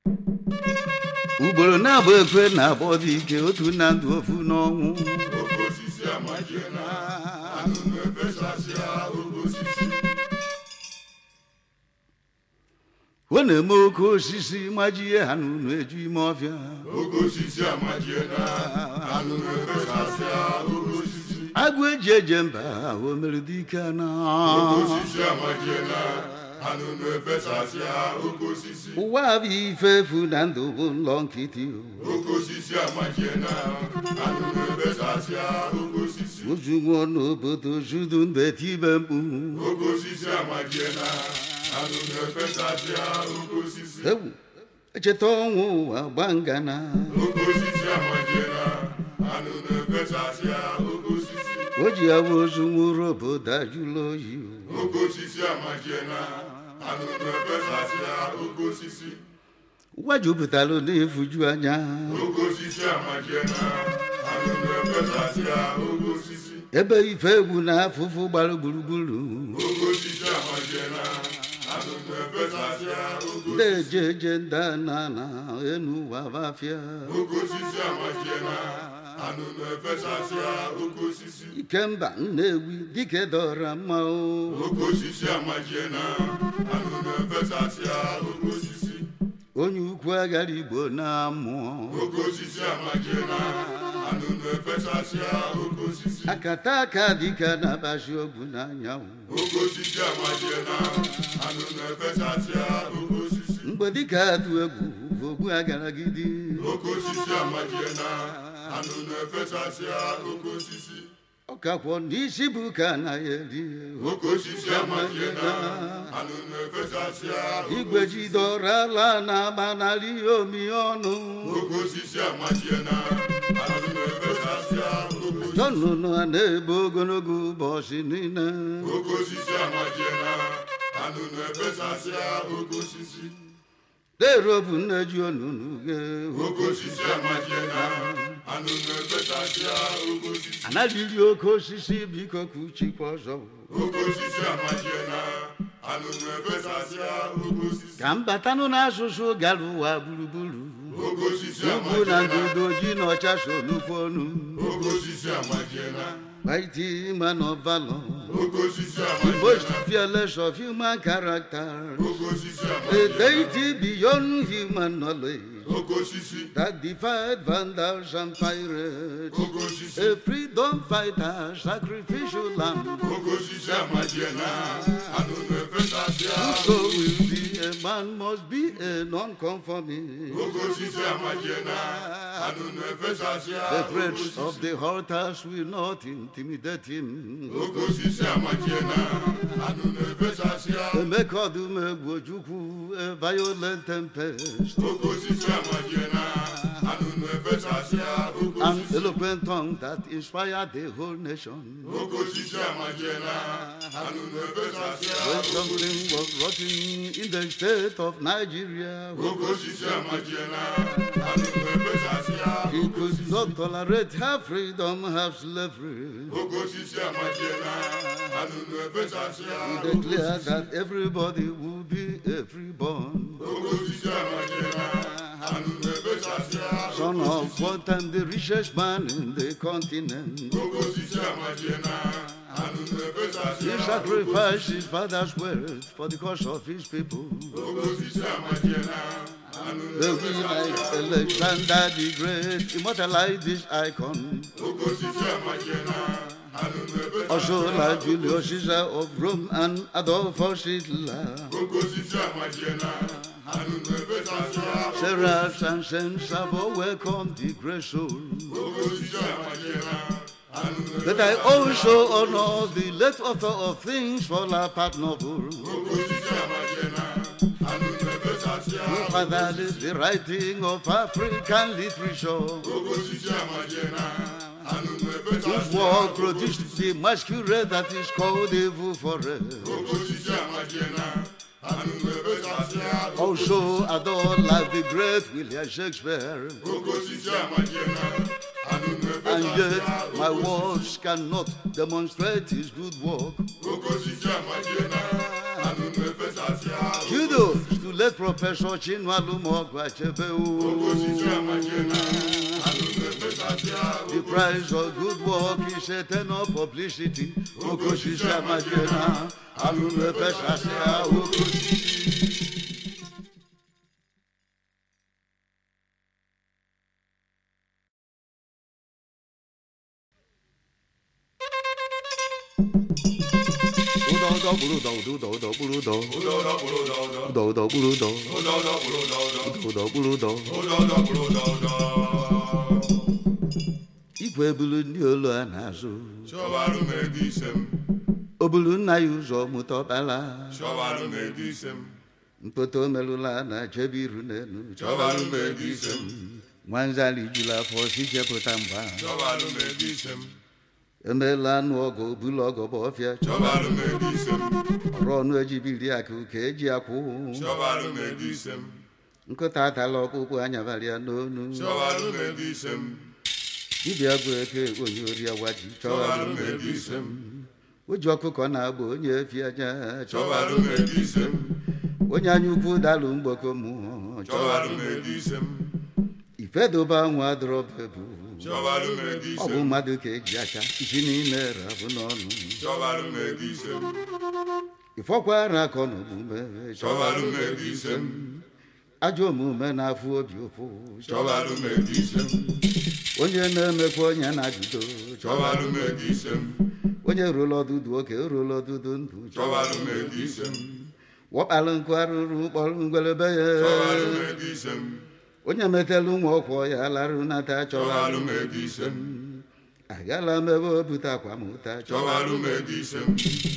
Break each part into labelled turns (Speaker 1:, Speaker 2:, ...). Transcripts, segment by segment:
Speaker 1: ugboro na-abụ ekwe na-agba dị ike otu na ndụ ofu n'ọnwụ
Speaker 2: oke osisi amajie na anụnụ efesasịa oke osisi
Speaker 1: ọ na-eme oke osisi majie ha n'ụlọ eju ime ọfịa
Speaker 2: oke osisi amajie na anụnụ efesasịa oke osisi
Speaker 1: agụ eji eje mba o mere dike na
Speaker 2: oke osisi amajie na anụnụ efesasịa oke osisi
Speaker 1: ụwa bụ ife efu na ndụ bụ ụlọ nkịtị o.
Speaker 2: oke osisi amajie na anụnụ efesasịa oke osisi
Speaker 1: ozu nwụọ n'obodo judu mbe tibe mkpu
Speaker 2: oke osisi amajie na anụnụ efesasịa oke osisi
Speaker 1: ewu echeta ọnwụ ụwa gba ngana
Speaker 2: oke osisi amajie na anụnụ efesasịa oke osisi
Speaker 1: o ji ya bụ ozu nwụrụ obodo ajụla oyi o.
Speaker 2: oke osisi amajie na anụnụ efesasịa oke osisi
Speaker 1: ụwa jupụtara n'ifuju anya
Speaker 2: oke osisi amajie na anụnụ efesasịa oke osisi
Speaker 1: ebe ife egwu na afụfụ gbara gburugburu
Speaker 2: oke osisi amajie na anụnụ efesasịa oke
Speaker 1: ndị eje eje ndị na na enu ụwa bafịa
Speaker 2: oke osisi amajie na anụnụ efesasịa oke osisi
Speaker 1: ikemba nnewi dike dọra mma o
Speaker 2: oke osisi amajie na anụnụ efesasịa oke osisi
Speaker 1: onye ukwu agara igbo na mmụọ
Speaker 2: oke osisi amajie na anụnụ efesasịa oke osisi
Speaker 1: akata aka dịka na-abazi ogwu n'anyanwụ
Speaker 2: oke osisi amajie na anụnụ efesasịa oke osisi
Speaker 1: mgbe dịka atụ egwu ogbu agaragidi
Speaker 2: oke osisi amajie na anụnụ efesasịa oke osisi
Speaker 1: ọkakwọ n'isi bụ ka anaghị eri
Speaker 2: oke osisi amajie na anụnụ efesasịa
Speaker 1: igwe jidọrala na-agbanarị omi ọnụ
Speaker 2: oke osisi amajie na anụnụ efesasịa oke osisi
Speaker 1: tọnụnụ a na-ebe ogologo ụbọchị niile
Speaker 2: oke osisi amajie na anụnụ efesasịa oke osisi
Speaker 1: derobu nne ji onunu ghe
Speaker 2: oke osisi amajie na anụnụ efesasịa oke osisi
Speaker 1: anaghịri oke osisi biko ka uchikwa ọzọ
Speaker 2: oke osisi amajie na anụnụ efesasịa oke osisi
Speaker 1: ka mbatanụ n'asụsụ gara ụwa gburugburu
Speaker 2: oke osisi
Speaker 1: ugwu na
Speaker 2: amajie na
Speaker 1: ndụdo ji na ọcha so nnukwu ọnụ
Speaker 2: oke osisi amajie na
Speaker 1: mighty man of valor
Speaker 2: oke osisi
Speaker 1: the
Speaker 2: amajie
Speaker 1: most
Speaker 2: na
Speaker 1: fearless of human character
Speaker 2: oke osisi
Speaker 1: a
Speaker 2: amajie na
Speaker 1: deity beyond human knowledge
Speaker 2: oke osisi
Speaker 1: that defied vandals and pirates
Speaker 2: oke osisi
Speaker 1: a freedom fighter sacrificial lamb
Speaker 2: oke osisi amajie na anụnụ efesasịa
Speaker 1: so will be a man must be a non-conformist
Speaker 2: oke osisi amajie na anụnụ efesasịa
Speaker 1: the
Speaker 2: oke
Speaker 1: threats
Speaker 2: osisi
Speaker 1: of the altars will not intimidate him
Speaker 2: oke osisi amajie na anụnụ efesasịa
Speaker 1: emeka ọdụm egwu ojukwu a violent tempest
Speaker 2: oke osisi amajie na anụnụ efesasịa oke
Speaker 1: an
Speaker 2: osisi
Speaker 1: eloquent tongue that inspired the whole nation
Speaker 2: oke osisi amajie na anụnụ efesasịa
Speaker 1: when
Speaker 2: oke
Speaker 1: something
Speaker 2: osisi
Speaker 1: was rotting in the state of Nigeria
Speaker 2: oke osisi amajie na anụnụ efesasịa
Speaker 1: he
Speaker 2: oke
Speaker 1: could
Speaker 2: osisi
Speaker 1: not tolerate half freedom half slavery
Speaker 2: oke osisi amajie na anụnụ efesasịa
Speaker 1: he
Speaker 2: oke
Speaker 1: declared
Speaker 2: osisi
Speaker 1: that everybody would be a freeborn
Speaker 2: oke osisi amajie na anụnụ efesasịa
Speaker 1: son
Speaker 2: oke
Speaker 1: of
Speaker 2: osisi
Speaker 1: what time the richest man in the continent
Speaker 2: oke osisi amajie na anụnụ
Speaker 1: he
Speaker 2: efesasịa
Speaker 1: sacrificed his father's wealth for the cause of his people
Speaker 2: oke osisi amajie na anụnụ
Speaker 1: The will like
Speaker 2: efesasịa
Speaker 1: Alexander the Great immortalize this icon.
Speaker 2: oke osisi amajie na anụnụ
Speaker 1: Also
Speaker 2: efesasịa
Speaker 1: like Julius Caesar of Rome and Adolphus Hitler.
Speaker 2: oke osisi amajie na anụnụ efesasịa
Speaker 1: Seraphs and saints have all welcomed the great soul.
Speaker 2: oke osisi amajie na anụnụ
Speaker 1: But I also honor the late author of things fall apart novel.
Speaker 2: oke osisi amajie na anụnụ efesasịa
Speaker 1: Who fathered the writing of African literature.
Speaker 2: oke osisi amajie na anụnụ
Speaker 1: Whose
Speaker 2: efesasịa
Speaker 1: work produced the masquerade that is called Evil Forest.
Speaker 2: oke osisi amajie na anụnụ efesasịa
Speaker 1: Also adore like the great William Shakespeare.
Speaker 2: oke osisi amajie na anụnụ
Speaker 1: And yet
Speaker 2: efesasịa
Speaker 1: my words cannot demonstrate his good work.
Speaker 2: oke osisi amajie na anụnụ efesasịa
Speaker 1: Kudos to late prọfesọ chinwalụmọgụ achebe
Speaker 2: oke
Speaker 1: o
Speaker 2: osisi amachiela anụ na-efesasịa
Speaker 1: The price of good work is a tenor publicity. Oke osisi amajiela, anụ na-efesasịa oke osisi. Ụdọ ụdọ kpụrụ ụdọ ụdọ ụdọ ụdọ kpụrụ ụdọ
Speaker 2: ụdọdọ kpụrụ ụdọdọ
Speaker 1: ụdọ ụdọ kpụrụ ụdọ
Speaker 2: ụdọdọ kpụrụ ụdọdọ
Speaker 1: ụdọ kpụrụ ụdọ
Speaker 2: ụdọdọ kpụrụ ụdọdọ
Speaker 1: igwe bulu ndị olu a na-azụ
Speaker 2: chọbalụ m ego ise m
Speaker 1: o bulu nna ya ụzọ mụta ọkpala
Speaker 2: chọbalụ m ego ise m
Speaker 1: mpoto merụla na chebe iru n'elu
Speaker 2: chọbalụ m ego ise m
Speaker 1: nwanzali juru afọ si chepụta mgba
Speaker 2: chọbalụ m ego ise m
Speaker 1: emeela anụ ọgụ bulu ọgọ bụ ọfịa
Speaker 2: chọbalụ m ego ise m
Speaker 1: ọrụ ọnụ ejibiri akụ ka eji akwụ
Speaker 2: chọbalụ m ego ise m
Speaker 1: nkụta atala ọkpụkpụ anyabara ya n'onu
Speaker 2: chọbalụ m ego ise m
Speaker 1: dibịa bụ eke onye ori awaji
Speaker 2: chọbalụ m ego ise m
Speaker 1: o ji ọkụkọ na-agba onye efi aja
Speaker 2: chọbalụ m ego ise m
Speaker 1: onye anya ukwu dalụ mgboko mmụọ
Speaker 2: chọbalụ m ego ise m
Speaker 1: ifedobe anwụ adọrọbebu
Speaker 2: chọbalụ m ego
Speaker 1: ọ
Speaker 2: ise
Speaker 1: bụ
Speaker 2: m
Speaker 1: mmadụ ka eji aka isi n'ime rabụ n'ọnụ
Speaker 2: chọbalụ m ego ise m
Speaker 1: ịfọkwara akọ n'omume
Speaker 2: chọbalụ m ego ise m
Speaker 1: ajọ omume na-afụ obi ụfụ
Speaker 2: chọbalụ m ego ise m
Speaker 1: onye na-emekwa onye na-ajụdo
Speaker 2: chọbalụ m ego ise m
Speaker 1: onye rụrụ ọdụdụ oke rụrụ ọdụdụ ndụ
Speaker 2: chọbalụ m ego ise m
Speaker 1: wọkpalụ nkụ arụrụ kpọrọ ngwelebe ya
Speaker 2: chọbalụ m ego ise m
Speaker 1: onye metelu ụmụ ọkwọ ya larụ nata
Speaker 2: chọbalụ
Speaker 1: chọbalụ
Speaker 2: m ego ise m
Speaker 1: agala m ebe o bute akwamụta
Speaker 2: chọbalụ m ego ise m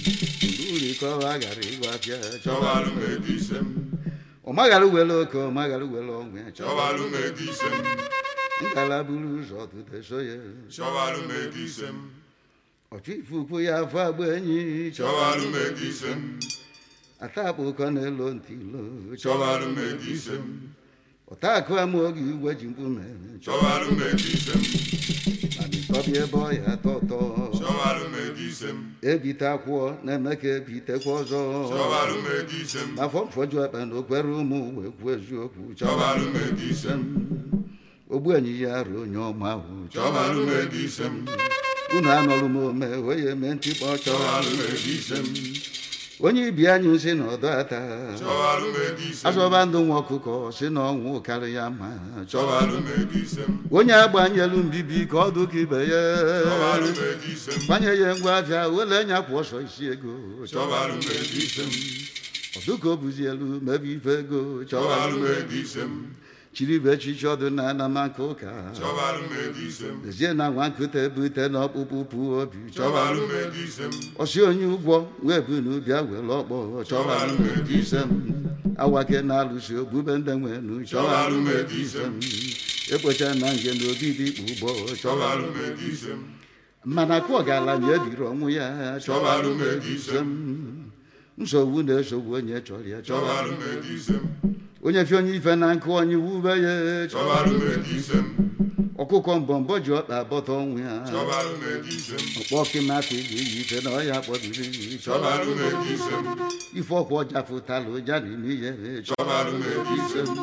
Speaker 1: uri ka ọ ghara ịgwa afịa
Speaker 2: chọbalụ m ego ise m
Speaker 1: ọ maghara were oke ọ maghara were ọnwụ ya
Speaker 2: chọbalụ m ego ise m
Speaker 1: ngala buru ụzọ tụte so ya
Speaker 2: chọbalụ m ego ise m
Speaker 1: ọchụ ifufu ya afọ agba enyi
Speaker 2: chọbalụ m ego ise m
Speaker 1: atapụ ụkọ na-elo ntị ilo
Speaker 2: chọbalụ m ego ise m
Speaker 1: ọta akụ ama oge igwe ji mkpume
Speaker 2: chọbalụ m ego ise m
Speaker 1: mana ịtọbịa ebe ọ ya atọ ụtọ
Speaker 2: chọbalụ m ego ise m
Speaker 1: ebite akwụọ na-eme ka ebitekwa ọzọ
Speaker 2: chọbalụ m ego ise m
Speaker 1: afọ mfọju akpa na okwere ụmụ wee kwuo eziokwu
Speaker 2: chọbalụ m ego ise m
Speaker 1: ogbu enyi ya rụ onye ọma ahụ
Speaker 2: chọbalụ m ego ise m
Speaker 1: unu anọrụ m ome wee ya eme ntịkpọ
Speaker 2: chọbalụ m
Speaker 1: chọrọ
Speaker 2: ego ise m
Speaker 1: onye ibi anyị si na ọdọ ata
Speaker 2: chọbalụ m ego ise m
Speaker 1: azọba ndụ nwa ọkụkọ si na ọnwụ karị ya mma
Speaker 2: chọbalụ m ego ise m
Speaker 1: onye agbanyelu mbibi ka ọ dụka ibe ya
Speaker 2: chọbalụ m ego ise m
Speaker 1: gbanye ya ngwa afịa wele nya kwụ ọsọ isi ego
Speaker 2: chọbalụ m ego ise m
Speaker 1: ọdụka o buzi elu mebe ife ego
Speaker 2: chọbalụ m ego ise m
Speaker 1: chiribe echichi ọdụ na anamaka ụka
Speaker 2: chọbalụ m ego ise m
Speaker 1: lezie na nwa nkụta ebute na ọkpụkpụ pụ obi
Speaker 2: chọbalụ m ego ise m
Speaker 1: ọsị onye ụgwọ wee bu n'ubịa were ọkpọ chọbalụ m ego ise m awake na-alụsi ogbube ndị nwenu chọbalụ m ego ise m ekpocha na nge na obibi kpụ ụgbọ
Speaker 2: chọbalụ
Speaker 1: chọbalụ
Speaker 2: m ego ise m
Speaker 1: mana kụ ọgaranya ebiri ọnwụ ya chọbalụ m ego ise m nsogbu na-esogbu onye chọrọ ya
Speaker 2: chọbalụ m ego ise m
Speaker 1: onye fi onye ife na nkụ onye wube ya
Speaker 2: chọbalụ m ego ise m
Speaker 1: ọkụkọ mbọmbọ ji ọkpa bọta ọnwụ ya
Speaker 2: chọbalụ m ego ise m
Speaker 1: ọkpọ kịmakụ ga-eyi ife na ọya kpọbiri
Speaker 2: chọbalụ m ego ise m
Speaker 1: ife ọkwa ọja fụtala ụja n'ime ihe
Speaker 2: chọbalụ m ego ise m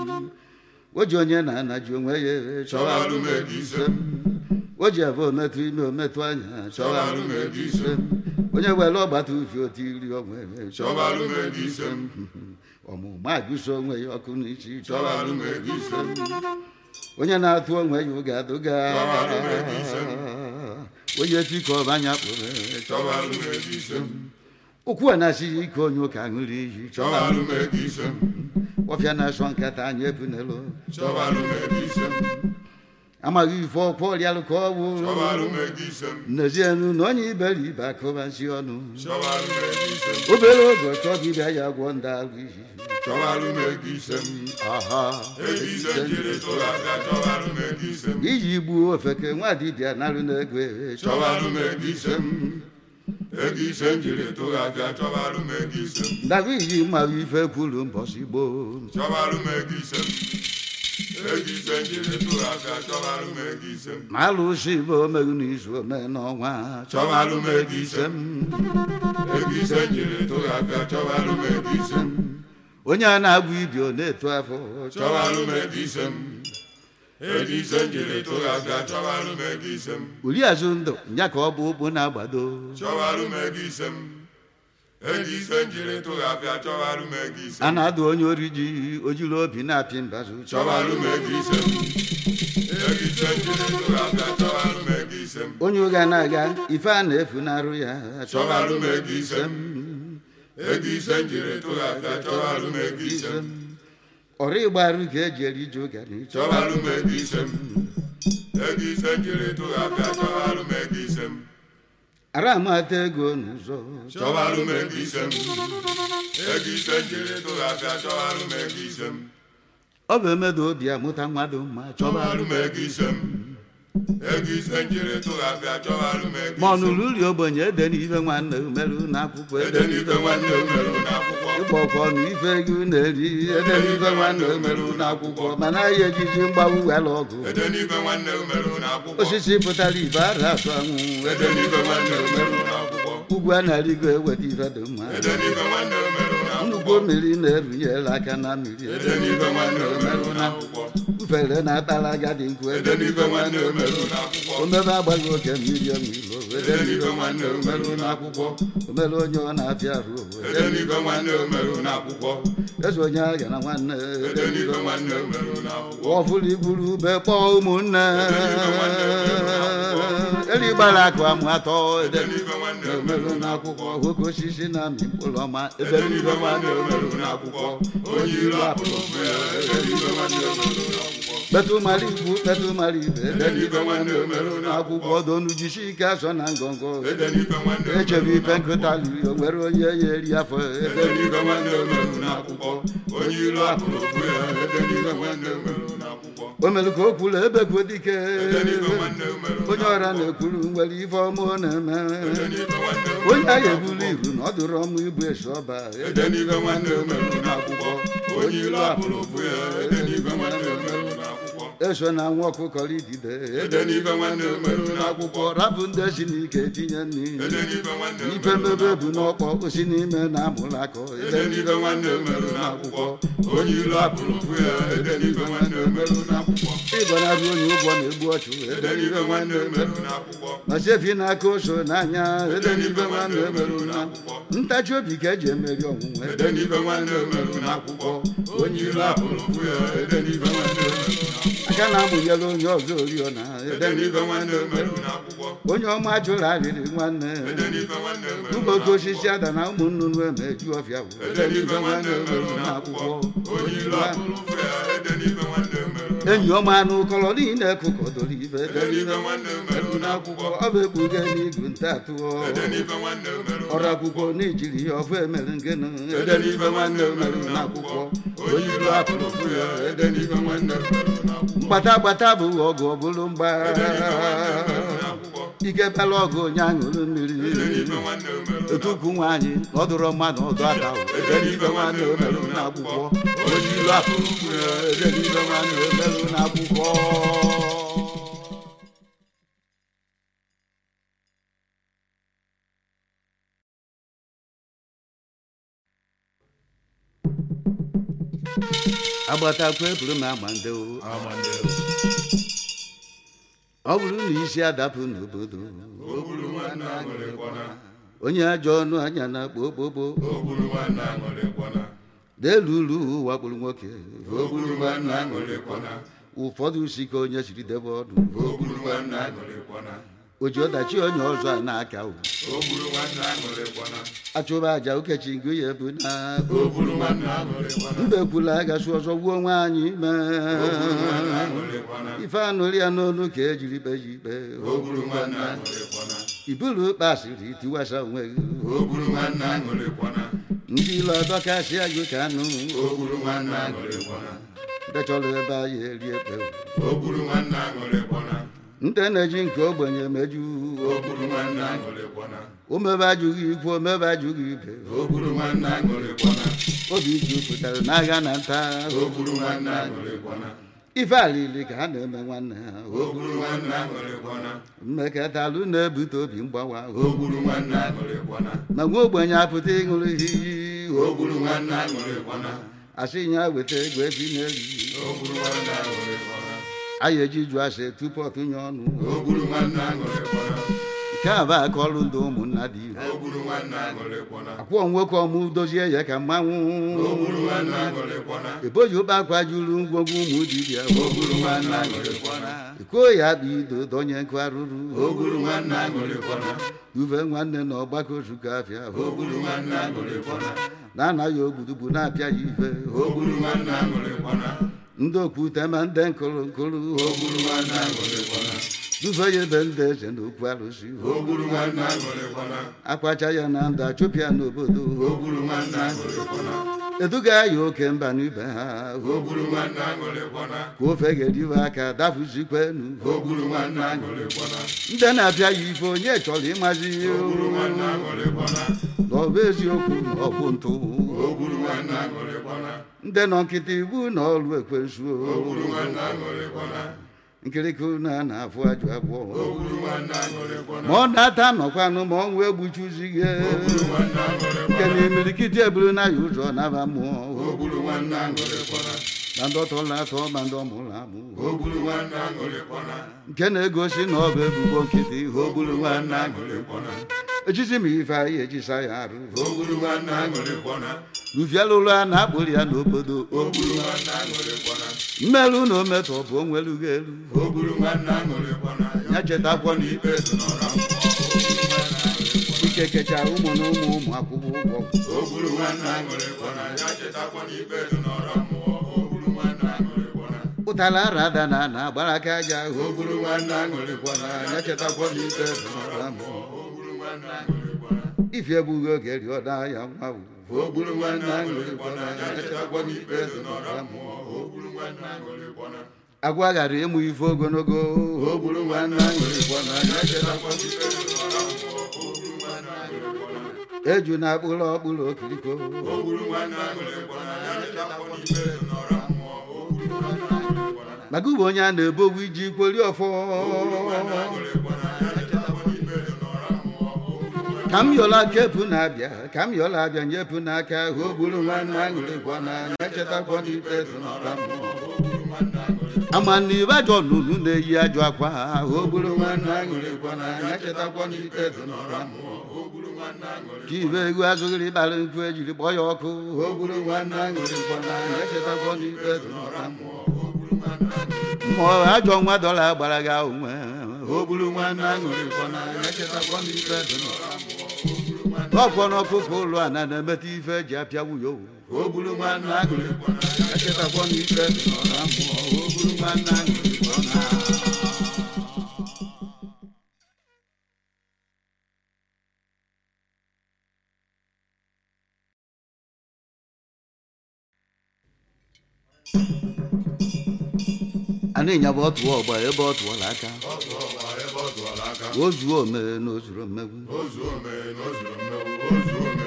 Speaker 1: o ji onye na-anaji onwe ya
Speaker 2: Chọbalụ m ego ise m.
Speaker 1: o ji ebe ometụ ime ometụ anya
Speaker 2: Chọbalụ m ego ise m.
Speaker 1: onye were ọgbata ufi otu iri onwe ya
Speaker 2: chọbalụ m ego ise m
Speaker 1: ọmụma agụso onwe ya ọkụ n'isi
Speaker 2: chọbalụ m ego ise m
Speaker 1: onye na-atụ onwe ya ụga adụga
Speaker 2: Chọbalụ m ego ise m.
Speaker 1: onye tikọ ọbanya kpụrụ
Speaker 2: chọbalụ m ego ise m
Speaker 1: ụkwụ a na-asịghị ike onye ụka ṅụrụ iyi
Speaker 2: chọbalụ m ego ise m
Speaker 1: ọfịa na-asọ nkata anyị ebunelo
Speaker 2: chọbalụ m ego ise m
Speaker 1: amaghị ife ọkwa ọrịalụ ka ọ bụ
Speaker 2: chọbalụ m ego ise m
Speaker 1: n'ezienu na onye iberibe akụbazi ọnụ
Speaker 2: chọbalụ m ego ise m
Speaker 1: obere oge ọchọ dibịa ya gwọ ndị alụ iyi
Speaker 2: chọbalụ m ego ise m
Speaker 1: aha
Speaker 2: ego ise m jiri tụrụ aka chọbalụ m ego ise m
Speaker 1: iji gbuo ofeke nwa dibịa narụ n'ego
Speaker 2: chọbalụ m ego ise m ego ise m jiri tụrụ aka chọbalụ m ego ise m
Speaker 1: ndabụ iji mmarụ ife kwuru mbọsị gboo
Speaker 2: chọbalụ m ego ise m ego ise m jiri tụrụ aka chọbalụ m ego ise m
Speaker 1: ma alụsị bụ omerụ n'izu ome n'ọnwa
Speaker 2: Chọbalụ m ego ise m. ego ise m jiri tụrụ aka chọbalụ m ego ise m
Speaker 1: onye a na-agwụ ibi ọ na-eto afọ
Speaker 2: chọbalụ m ego ise m ego ise m jiri tụrụ afịa chọbalụ m ego ise m
Speaker 1: uri azụ ndụ nya ka ọ bụ ụkwụ na-agbado
Speaker 2: chọbalụ m ego ise m ego ise m jiri tụrụ afịa chọbalụ m ego ise
Speaker 1: a
Speaker 2: m
Speaker 1: na-adụ onye ori ji ojiri obi na-apị mbazụ
Speaker 2: chọbalụ m ego ise m ego ise m jiri tụrụ afịa chọbalụ m ego ise m
Speaker 1: onye ụga na-aga ife a na-efu n'arụ ya
Speaker 2: chọbalụ m ego ise m ego ise m jiri tụrụ afịa chọbalụ m ego ise m
Speaker 1: ọrụ ịgbarụ ka eji eri ji ụgani
Speaker 2: chọbalụ m ego ise m ego ise m jiri tụrụ afịa chọbalụ m ego ise m
Speaker 1: ara amata ego n'ụzọ
Speaker 2: chọbalụ m ego ise m ego ise m jiri tụrụ afịa chọbalụ m ego ise m
Speaker 1: ọ bụ emedo obi amụta mmadụ mma
Speaker 2: chọbalụ
Speaker 1: chọbalụ
Speaker 2: m ego ise m ego ise m jiri tụrụ afịa chọbalụ m ego
Speaker 1: ma ọ
Speaker 2: ise m
Speaker 1: nụrụ uri ogbenye ede n'ife nwanne umerụ n'akwụkwọ ede
Speaker 2: ede
Speaker 1: n'ife
Speaker 2: n'ife nwanne o merụ n'akwụkwọ
Speaker 1: ịgba ọkọ ọnụ ife ego na-eri ede n'ife nwanne umerụ n'akwụkwọ mana ahịa ejiji mgbawu wela ọgụ
Speaker 2: ede n'ife nwanne o merụ n'akwụkwọ
Speaker 1: osisi pụtara ibe ara atụ anwụ
Speaker 2: ede
Speaker 1: ede
Speaker 2: n'ife nwanne o merụ n'akwụkwọ
Speaker 1: ugwu a na-arịgo eweta ife dị mma
Speaker 2: ede n'ife nwanne o merụ
Speaker 1: nnukwu
Speaker 2: n'akwụkwọ
Speaker 1: mmiri na-erunyere aka na mmiri
Speaker 2: ede n'ife nwanne o merụ n'akwụkwọ
Speaker 1: ufere na-atara agadi nkwu
Speaker 2: ede n'ife nwanne o merụ n'akwụkwọ
Speaker 1: omebe agbaghị oke mmiri ọmilo ede n'ife nwanne o merụ n'akwụkwọ omere onye ọ na-afịa arụ
Speaker 2: ede n'ife nwanne o merụ n'akwụkwọ
Speaker 1: eze onye agha na nwanne
Speaker 2: ede n'ife nwanne o merụ n'akwụkwọ
Speaker 1: ọfụrụ iburu ube kpọọ ụmụnne eri gbara akụ amụ atọ ede
Speaker 2: ede n'ife nwanne o
Speaker 1: merụ
Speaker 2: merụ
Speaker 1: n'akwụkwọ nwoke osisi na amị mkpụrụ ọma ebe
Speaker 2: ede
Speaker 1: n'ife
Speaker 2: n'ife
Speaker 1: nwanne
Speaker 2: nwanne
Speaker 1: o
Speaker 2: o
Speaker 1: merụ
Speaker 2: merụ
Speaker 1: n'akwụkwọ
Speaker 2: n'akwụkwọ onye ilu apụrụ ụfụ ya ede n'ife nwanne o merụ n'akwụkwọ
Speaker 1: kpetụ mara ikwu kpetụ mara ibe ede n'ife
Speaker 2: n'ife
Speaker 1: nwanne
Speaker 2: nwanne
Speaker 1: o
Speaker 2: o
Speaker 1: merụ
Speaker 2: merụ
Speaker 1: n'akwụkwọ donu jisi ike asọ na ngọngọ
Speaker 2: ede n'ife nwanne o
Speaker 1: echebe
Speaker 2: merụ
Speaker 1: ife nkụta liri o nwere onye ya eri afọ ede
Speaker 2: ede n'ife nwanne o merụ n'akwụkwọ onye ilu apụrụ ụfụ ya ede n'ife nwanne o merụ n'akwụkwọ
Speaker 1: o mere ka o kwuru ebekwu dike
Speaker 2: ede n'ife nwanne o merụ
Speaker 1: onye ọra na-ekwuru nwere ife ọma ọ na-eme
Speaker 2: ede n'ife nwanne o
Speaker 1: onye agha eburu iru na ọ dụrụ ọmụ ibu esi ọba
Speaker 2: ede n'ife nwanne o merụ n'akwụkwọ onye ilu apụrụ ụfụ ya ede n'ife nwanne o merụ n'akwụkwọ
Speaker 1: eso na nwa ọkụkọ idide
Speaker 2: ede n'ife nwanne o merụ n'akwụkwọ
Speaker 1: rapụ ndị si n'ike tinye nri
Speaker 2: ede n'ife nwanne o
Speaker 1: ife
Speaker 2: merụ
Speaker 1: mmebe bụ n'ọkpọ osi n'ime na amụrụ akọ
Speaker 2: ede n'ife nwanne o merụ n'akwụkwọ onye ilu apụrụ ụfụ ya ede n'ife nwanne o merụ n'akwụkwọ
Speaker 1: ịgọnarị onye ụgwọ na-egbu ọchụ
Speaker 2: ede n'ife nwanne o merụ n'akwụkwọ
Speaker 1: ma chefi n'aka oso n'anya
Speaker 2: ede n'ife nwanne o merụ n'akwụkwọ
Speaker 1: ntachi obi ka eji emeri ọnwụnwe
Speaker 2: ede n'ife nwanne o merụ n'akwụkwọ onye ilu apụrụ ụfụ ya ede n'ife nwanne o merụ n'akwụkwọ
Speaker 1: aka na-amụnyere onye ọzọ oriọna
Speaker 2: ede n'ife nwanne o merụ n'akwụkwọ
Speaker 1: onye ọma jụrụ arịrị nwanne
Speaker 2: ede n'ife nwanne o merụ
Speaker 1: ụbọchị osisi ada na ụmụ nnụnụ emeju ọfịa bụ
Speaker 2: ede n'ife nwanne o merụ n'akwụkwọ onye ilu apụrụ ụfụ ya ede n'ife nwanne o merụ
Speaker 1: enyi ọma anụ kọrọ niile kụkọdoro ife
Speaker 2: ede n'ife nwanne o merụ n'akwụkwọ
Speaker 1: ọ bụ ekpuge n'igu nta atụọ
Speaker 2: ede n'ife nwanne o merụ
Speaker 1: ọrụ akwụkwọ n'ijiri ya ọfụ emere ngenu
Speaker 2: ede n'ife nwanne o merụ n'akwụkwọ onye ilu apụrụ ụfụ ya ede n'ife nwanne o merụ n'akwụkwọ
Speaker 1: mgbata gbata bụ ọgụ ọbụlụ mgba
Speaker 2: ede n'ife nwanne o merụ n'akwụkwọ
Speaker 1: ike bela ọgụ onye aṅụrụ mmiri
Speaker 2: ede n'ife nwanne o merụ
Speaker 1: otukwu nwaanyị na ọ dụrọ mmadụ ọdụ aka ede n'ife nwanne o merụ n'akwụkwọ
Speaker 2: onye ilu apụrụ ụfụ ya ede n'ife nwanne o merụ
Speaker 1: merụ n'akwụkwọ agbatakwa eburu m agba ndị o. ọ bụrụ na isi adapụ n'obodo
Speaker 2: ogburu nwanne aṅụrịkwana
Speaker 1: onye ajọ ọnụ anya na-akpọ okpokpo
Speaker 2: ogburu nwanne aṅụrịkwana
Speaker 1: n'elu ulu wakporo nwoke
Speaker 2: ogburu nwanne aṅụrịkwana
Speaker 1: ụfọdụ si ka onye siri debe ọdụ
Speaker 2: ogburu nwanne aṅụrịkwana
Speaker 1: o ji ọdachi onye ọzọ a na-aka o
Speaker 2: ogburu nwanne aṅụrịkwana
Speaker 1: achụba aja ukechi ngụ ya bụ na
Speaker 2: ogburu nwanne aṅụrịkwana
Speaker 1: mbekwula agasị ọzọ gbuo nwaanyị ime
Speaker 2: ogburu nwanne aṅụrịkwana
Speaker 1: ife anụrụ ya n'olu ka ejiri kpe ya ikpe
Speaker 2: ogburu nwanne aṅụrịkwana
Speaker 1: ibulu kpasịrị tiwasa onwe gị
Speaker 2: ogburu nwanne aṅụrịkwana
Speaker 1: ndị ilo adọkasị agụ ka anụ
Speaker 2: ogburu nwanne aṅụrịkwana
Speaker 1: ndị chọrọ ebe anyị eri ekpe
Speaker 2: ogburu nwanne aṅụrịkwana
Speaker 1: ndị na-eji nke ogbenye meju
Speaker 2: ogburu nwanne aṅụrịkwana
Speaker 1: omebe ajụghị ikwu omebe ajụghị ibe
Speaker 2: ogburu nwanne aṅụrịkwana
Speaker 1: obi jupụtara n'agha na nta
Speaker 2: ogburu nwanne aṅụrịkwana
Speaker 1: ife alili ka ha na-eme nwanne ha
Speaker 2: ogburu nwanne aṅụrịkwana
Speaker 1: mmekọtalụ na-ebute obi mgbawa
Speaker 2: ogburu nwanne aṅụrịkwana
Speaker 1: ma nwa ogbenye apụta ịṅụrụ iyi
Speaker 2: ogburu nwanne aṅụrịkwana
Speaker 1: asị ya weta ego ebi n'elu
Speaker 2: ogburu nwanne aṅụrịkwana
Speaker 1: anyị eji jụ asị tupu ọtụnye ọnụ
Speaker 2: ogburu nwanne aṅụrịkwana
Speaker 1: nke a bụ aka ọrụ ndị ụmụnna dị ire
Speaker 2: ogburu nwanne aṅụrịkwana
Speaker 1: akwụọ nwoke ọmụ dozie ya ka mmanwụ
Speaker 2: ogburu nwanne aṅụrịkwana
Speaker 1: eboji ụkpa akwa juru ngwongwo ụmụ dibịa
Speaker 2: ogburu nwanne aṅụrịkwana
Speaker 1: ikuo ya bụ ido donye nkụ arụrụ
Speaker 2: ogburu nwanne aṅụrịkwana
Speaker 1: duve nwanne na ọgbakọ ozukọ afịa
Speaker 2: ogburu nwanne aṅụrịkwana
Speaker 1: na anaghị ogbudugbu na-apịa ya ife
Speaker 2: ogburu nwanne aṅụrịkwana
Speaker 1: ndị okwute ma ndị nkụrụ nkụrụ
Speaker 2: ogburu nwanne aṅụrịkwana
Speaker 1: duve ya ebe ndị eze na okwu arụsị
Speaker 2: ogburu nwanne aṅụrịkwana
Speaker 1: akwacha ya na ndụ achụpịa n'obodo
Speaker 2: ogburu nwanne aṅụrịkwana
Speaker 1: eduga ya oke mba n'ibe ha
Speaker 2: ogburu nwanne aṅụrịkwana
Speaker 1: ka ofe ga-ediwe aka dafụzikwenu
Speaker 2: ogburu nwanne aṅụrịkwana
Speaker 1: ndị na-apịa ya ife onye chọrọ ịmazi
Speaker 2: ogburu nwanne aṅụrịkwana
Speaker 1: na ọ bụ eziokwu na ọ bụ ntụ
Speaker 2: ogburu nwanne aṅụrịkwana
Speaker 1: ndị nọ nkịtị ibu na ọrụ ekwensu
Speaker 2: ogburu nwanne aṅụrịkwana
Speaker 1: nkirika na na-afụ ajụ abụọ
Speaker 2: ogburu nwanne aṅụrịkwana
Speaker 1: ma ọ na-ata nọkwanụ ma ọ nwee gbuchuzighị
Speaker 2: ogburu nwanne
Speaker 1: nke
Speaker 2: aṅụrịkwana
Speaker 1: na imirikiti eburu na ya ụzọ naba mmụọ
Speaker 2: ogburu nwanne aṅụrịkwana
Speaker 1: ma ndị ọtọla atọ ma ndị ọmụrụ amụ
Speaker 2: ogburu nwanne aṅụrịkwana
Speaker 1: nke na-egosi na ọ bụ ebubo nkịtị ogburu nwanne
Speaker 2: aṅụrịkwana
Speaker 1: ejisi m ife anyị ejisa ya arụ
Speaker 2: ogburu nwanne aṅụrịkwana
Speaker 1: rufiela ụlọ a na-akpụrụ ya n'obodo
Speaker 2: ogburu nwanne aṅụrịkwana
Speaker 1: mmerụ na ometọ bụ onwelughị elu
Speaker 2: ogburu nwanne aṅụrịkwana
Speaker 1: ya chetakwa na
Speaker 2: ikpe dị n'ọra mmụọ
Speaker 1: ike kecha ụmụ na ụmụ ụmụ akwụkwọ ụgwọ
Speaker 2: ogburu nwanne aṅụrịkwana ya chetakwa na ikpe dị n'ọra mmụọ ogburu nwanne aṅụrịkwana
Speaker 1: ụtala arada na na agbara aka aja ahụ
Speaker 2: ogburu nwanne aṅụrịkwana
Speaker 1: ya chetakwa na ikpe dị n'ọra mmụọ
Speaker 2: ogburu nwanne aṅụrịkwana
Speaker 1: ifi egbughị oge rịọda ya nwa wu
Speaker 2: ogburu nwanne aṅụrịkwana ya chetakwa na ikpe dị n'ọra mmụọ ogburu nwanne aṅụrịkwana
Speaker 1: agwa ghara ịmụ ife ogologo
Speaker 2: ogburu nwanne aṅụrịkwana ya chetakwa na ikpe dị n'ọra mmụọ ogburu nwanne aṅụrịkwana
Speaker 1: eju na akpụrụ ọkpụrụ okiriko
Speaker 2: ogburu nwanne aṅụrịkwana ya chetakwa na ikpe dị n'ọra mmụọ ogburu nwanne aṅụrịkwana
Speaker 1: maka ube onye a na-ebogbu iji kweri ọfọ
Speaker 2: ogburu nwanne aṅụrịkwana ya chetakwa na ikpe dị n'ọra mmụọ ogburu nwanne
Speaker 1: ka m yọla kepu na-abịa ka m yọla abịa nyepụ n'aka ahụ o gburu nwanne aṅụrịkwa na na-echetakwa na ikpe dị n'ọra mmụọ
Speaker 2: ogburu nwanne aṅụrịkwana
Speaker 1: ama na ibe ajọ nnụnụ na-eyi ajọ akwa ahụ o gburu nwanne aṅụrịkwa na na-echetakwa na ikpe dị n'ọra mmụọ
Speaker 2: ogburu nwanne aṅụrịkwana
Speaker 1: ka ibe egwu azụghịrị ịbara nkwu ejiri kpọọ ya ọkụ o gburu nwanne aṅụrịkwa na na-echetakwa na ikpe dị n'ọra mmụọ
Speaker 2: ogburu nwanne aṅụrịkwana
Speaker 1: mmụọ ajọ nwa dọla gbara gị onwe o gburu nwanne aṅụrịkwa na na-echetakwa na ikpe dị n'ọra ọkwọ n'ọkụkọ ụlọ a na na-emeta ife eji apịa nwunye owu o gburu nwanne aṅụrịkwa na na-echetakwa na ikpe dị n'ọra mmụọ o gburu nwanne aṅụrịkwa na a na-enye bụ ọtụ ọgba ebe ọ tụọla aka
Speaker 2: ọtụ ọgba ebe ọ tụọla aka
Speaker 1: o zuo ome na o zuru mmegbu
Speaker 2: ozu ome na o zuru mmegbu ozu ome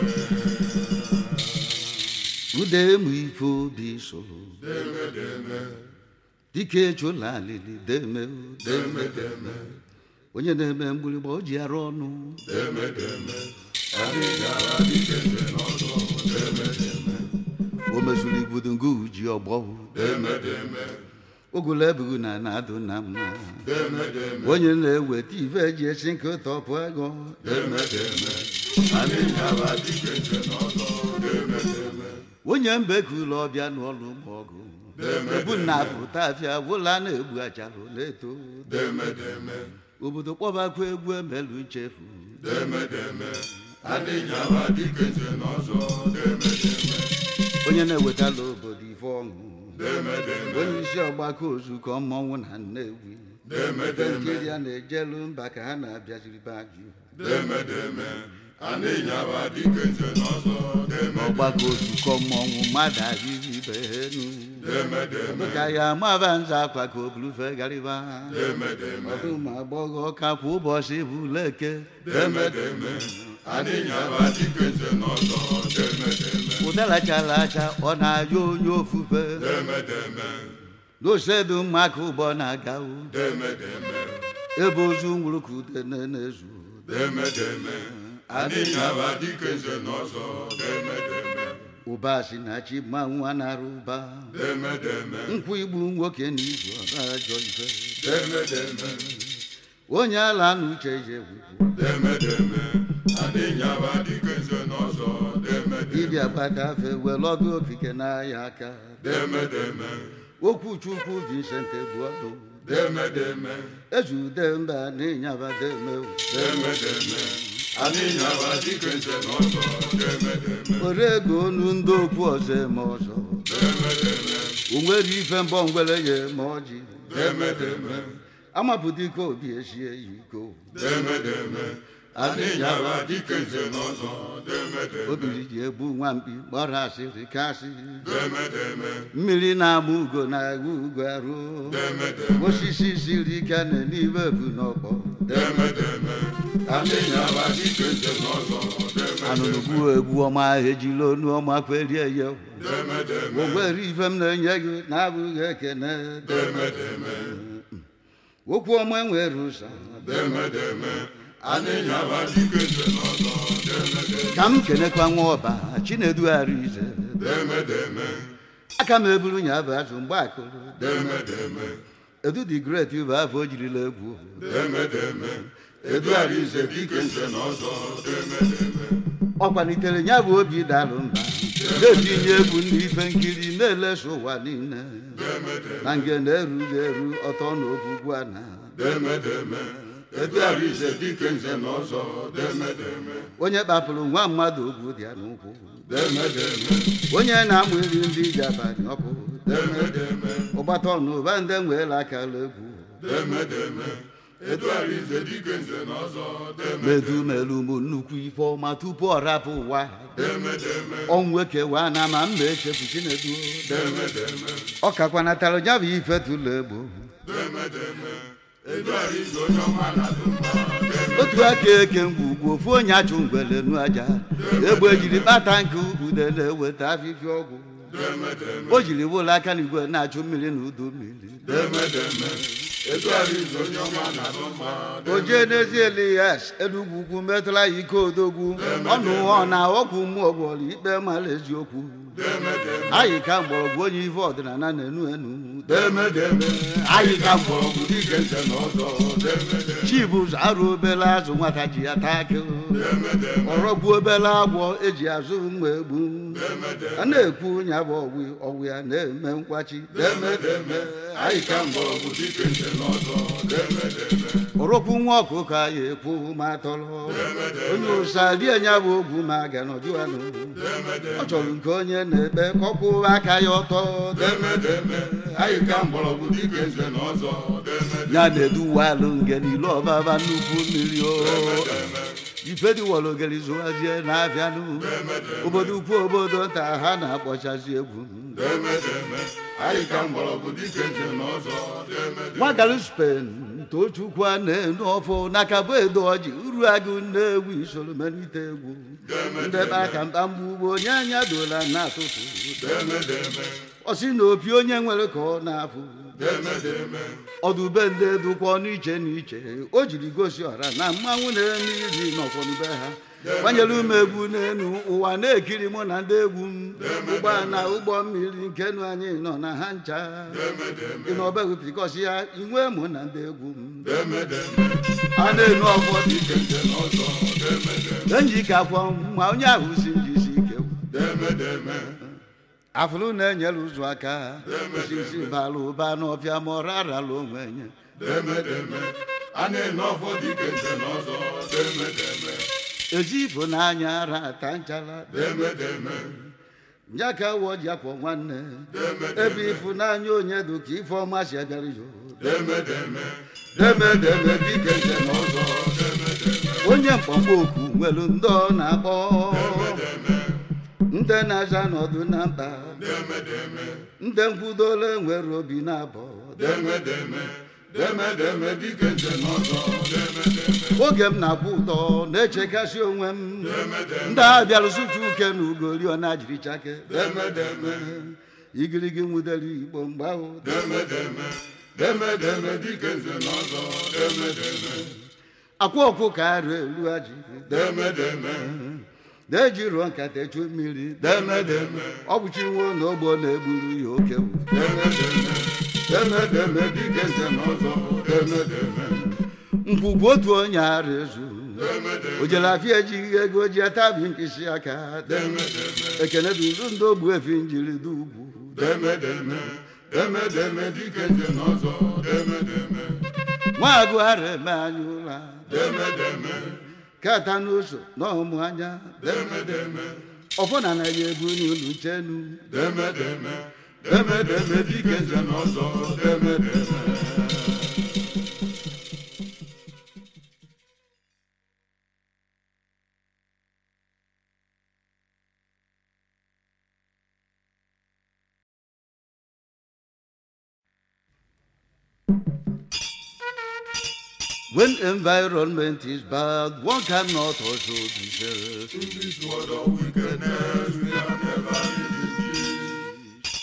Speaker 1: ude emu ife obi soro
Speaker 2: deme deme
Speaker 1: dike echụla alili deme o,
Speaker 2: deme deme
Speaker 1: onye na-eme mgbịrịgba o ji arụ ọnụ
Speaker 2: deme deme anyị gara dike nze n'ọzọ deme deme
Speaker 1: o mezuru igbudu nke uji ọgbọ
Speaker 2: deme deme
Speaker 1: ogolo ebughị na na-adụ na mma
Speaker 2: deme deme
Speaker 1: onye na-eweta ife eji esi nke tọpụ ego
Speaker 2: deme deme anyị gara dike nze n'ọzọ deme deme
Speaker 1: onye mbekula ọbịa n'ọlụ ụmụ ọgụ ebu na pụta afịa gwụla na-egbu achalụ na-eto
Speaker 2: deme deme
Speaker 1: obodo kpọbakwa egwu emelu nchefu
Speaker 2: deme deme anyị gara dike nze n'ọzọ deme deme
Speaker 1: onye na-ewetala obodo ife ọṅụ
Speaker 2: deme deme
Speaker 1: onye isi ọgbakọ ozukọ mmọnwụ na nnewi
Speaker 2: deme
Speaker 1: ebe
Speaker 2: deme
Speaker 1: nkiri a na-ejelu mba ka ha na-abịaziri be ajụ
Speaker 2: deme deme anyị nyaba dike nze n'ọzọ deme
Speaker 1: ọgbakọ ozukọ mmọnwụ mmadụ arịrị ibe ha enu
Speaker 2: deme deme
Speaker 1: ka ya amaba nza akwa ka o bulufe gariba
Speaker 2: deme deme
Speaker 1: ọdụ ụmụ agbọghọ ka kwa ụbọchị bụ leke
Speaker 2: deme deme anyị nyaba dike nze n'ọzọ deme deme
Speaker 1: ụdara chara acha ọ na-ayọ onye ofufe
Speaker 2: deme deme
Speaker 1: n'osedu mma ka ụbọ na-aga o.
Speaker 2: deme deme
Speaker 1: ebe ozu nwụrụ ka ude na-ezu
Speaker 2: deme deme anyị nyaba dike nze n'ọzọ deme deme
Speaker 1: ụba si na chi ma nwa nara ụba
Speaker 2: deme deme
Speaker 1: nkwụ igbu nwoke na izu ọba ajọ ife
Speaker 2: deme deme
Speaker 1: onye ala na uche je gwugwu
Speaker 2: deme deme adịnyaba dike nze n'ọzọ deme deme
Speaker 1: dibịa gbatafe were ọdụ okike n'ahịa aka
Speaker 2: deme deme
Speaker 1: okwu chukwu vincent egbuọdụ
Speaker 2: deme deme
Speaker 1: ezude mba n'ịnyaba demewu
Speaker 2: deme deme adịnyaba dike nze n'ọzọ deme deme
Speaker 1: were ego onu ndị okwu ọzọ eme ọzọ
Speaker 2: deme deme
Speaker 1: o nwere ife mbọ ngwere ya eme ọjị
Speaker 2: deme deme
Speaker 1: amapụta ike obi esie ya iko
Speaker 2: deme deme adịnyaba dike nze n'ọzọ deme deme
Speaker 1: obiri ji egbu nwamkpi gbara asịrị kasị
Speaker 2: deme deme
Speaker 1: mmiri na-ama ugo na-agụ ugo arụ
Speaker 2: deme deme
Speaker 1: osisi siri ike na n'ime ebu n'ọkpọ
Speaker 2: deme deme adịnyaba dike nze n'ọzọ deme
Speaker 1: anụrụ gbuo egwu ọma ejila onu ọma kwerie ya
Speaker 2: deme deme
Speaker 1: ogwere ife m na-enye gị na-abụghị ekene
Speaker 2: deme deme
Speaker 1: okwu ọma nwere ụsa
Speaker 2: deme deme adịnyaba dike nze n'ọzọ deme deme
Speaker 1: ka m kenekwa nwa ọba chinedughara ize
Speaker 2: deme deme
Speaker 1: aka m eburu nya bụ azụ mgbe akụrụ
Speaker 2: deme deme
Speaker 1: edu dị gret bụ afọ o jirila egwu
Speaker 2: deme deme eduara ize dike nze n'ọzọ deme deme
Speaker 1: ọ kwalitere ya bụ obi dalụ mba na-etinye egwu ndị ife nkiri na-eleso ụwa niile
Speaker 2: deme deme
Speaker 1: na nge na-erughị eru ọtọ na ogwugwu a na
Speaker 2: deme deme eduara ize dike nze n'ọzọ deme deme
Speaker 1: onye kpapụrụ nwa mmadụ ogwu dị ya n'ụkwụ
Speaker 2: deme deme
Speaker 1: onye na-amụ iri ndị ji abalị ọkụ
Speaker 2: deme deme
Speaker 1: ụgbata ọnụ ụba ndị nweela akara egwu
Speaker 2: deme deme eduara ize dike nze n'ọzọ deme
Speaker 1: medu melu m nnukwu ife ọma tupu ọ rapụ ụwa
Speaker 2: deme deme
Speaker 1: ọnwụ ekewa na ma mma echefu chinedu
Speaker 2: deme deme
Speaker 1: ọ kakwanatara ya bụ ife tụlụ egbo
Speaker 2: deme deme eduara ize onye ọma na-adụ mma deme
Speaker 1: otu aka eke ngwugwu ofu onye achụ ngwele nu aja egbe jiri kpata nke ude na-eweta afịfịa ọgwụ
Speaker 2: deme deme
Speaker 1: o jiri wụlọ aka n'igwe na-achụ mmiri na udu mmiri
Speaker 2: deme deme eduara ize onye ọma na-adụ mma
Speaker 1: o jee n'ezi elias enugwu ugwu metụla ya ike odogwu ọnụ ọ na ọgwụ mmụọ gwọrọ ikpe mara eziokwu
Speaker 2: deme deme
Speaker 1: anyị ka mgbọrọgwụ onye ife ọdịnala na-enu enu
Speaker 2: deme deme anyị ka mgbọrọgwụ dike nze n'ọzọ deme deme
Speaker 1: chibụzọ arụ obele azụ nwata ji ya taa akị
Speaker 2: deme deme
Speaker 1: ọrọgbu obele agwọ eji azụ mma egbu
Speaker 2: deme deme
Speaker 1: a na-ekwu nya bụ ọgwụ ọgwụ ya na-eme nkwachi
Speaker 2: deme deme anyị ka mgbọrọgwụ dike nze n'ọzọ deme deme
Speaker 1: ọrọkwu nwa ọkụkọ anyị ekwu ma tọrọ onye ụsa rie nya bụ ogwu ma ga nọdụanụ ọ chọrọ nke onye na-ekpe ka ọ kwụwa aka ya ọtọ
Speaker 2: deme deme anyị ka mgbọrọgwụ dike nze n'ọzọ deme
Speaker 1: ya na-eduwalụ nge niile ọbaba nnukwu mmiri o ife dịwọrọ ogeri zụwazie na-abịanụ obodo ukwu obodo nta ha na-akpọchazi egwu
Speaker 2: deme deme anyị ka mgbọrọgwụ dike nze n'ọzọ deme
Speaker 1: nwagaru spen tochukwu a na-enu ọfụ n'aka bụ edo ọjị uru agụ na-egwu isoro melite egwu ndebe aka mkpamgbu ugbo onye anya dola na-atụtụ
Speaker 2: deme deme
Speaker 1: ọ sị na opi onye nwere ka ọ na-afụ
Speaker 2: deme deme
Speaker 1: ọdụbe ndị dụkwa ọnụ iche na iche o jiri gosi ọra na mmanwụ na-eme iri n'ọfọdụbe ha gbanyere ume egwu n'elu ụwa na-ekiri mụ na ndị egwu m ụgbọ na ụgbọ mmiri nke nụ anyị nọ na ha ncha ị na ọbegwu pikọsi ya inwe mụ na ndị egwu m
Speaker 2: deme deme
Speaker 1: a na-enu ọfọ dị
Speaker 2: dike nze n'ọzọ deme deme
Speaker 1: enji ike akwọ ma onye ahụ si njisi ike
Speaker 2: deme deme
Speaker 1: afụrụ na-enyere ụzọ aka osisi bara ụba n'ọfịa ma ọ rarala onwe nye
Speaker 2: deme deme a na-ene ọfọ dike nze n'ọzọ deme deme
Speaker 1: ezi ifo n'anya ara ata nchara
Speaker 2: deme deme
Speaker 1: nye ka wọ ji akwọ nwanne ebe ịfụnanya onye dị ka ife ọma si abịara yo
Speaker 2: deme deme deme deme dike nze n'ọzọ deme deme
Speaker 1: onye mkpọmkpọ oku nwere ndị ọ na-akpọ ndị na-aza n'ọdụ na mkpa
Speaker 2: deme deme
Speaker 1: ndị nkwudola nwere obi na-abọ
Speaker 2: deme deme deme deme dike nze n'ọzọ deme deme
Speaker 1: oge m na-akwụ ụtọ na-echekasị onwe m ndị a bịara sụcha uke na ugori ọ na-ajiri chake
Speaker 2: deme deme
Speaker 1: igirigi nwudere igbo mgbe ahụ
Speaker 2: deme deme deme deme dike nze n'ọzọ deme deme
Speaker 1: akwa ọkụ ka arụ elu aji
Speaker 2: deme deme
Speaker 1: na-eji rụọ nkata echu mmiri demedeme ọ bụ chinwo na ogbo na-egburu ya oke wu
Speaker 2: demedeme dike nze n'ọzọ demedeme
Speaker 1: nkwugwu otu onye ara ezu o jere afịa ejighị ego ji atabi mkpịsị aka ekene duru ndị ogbu efi njiri dị ugwu
Speaker 2: demedeme demedeme dike nze n'ọzọ demedeme
Speaker 1: nwa agụ ara eme anya ụra
Speaker 2: demedeme
Speaker 1: kata n'ụzọ na ọmụ anya
Speaker 2: demedeme
Speaker 1: ọfọna na ya ebu n'ụlọ chenu
Speaker 2: demedeme demedeme dike nze n'ọzọ demedeme
Speaker 1: when environment is bad one cannot also be safe
Speaker 2: In this world of wickedness, we have never lived in peace.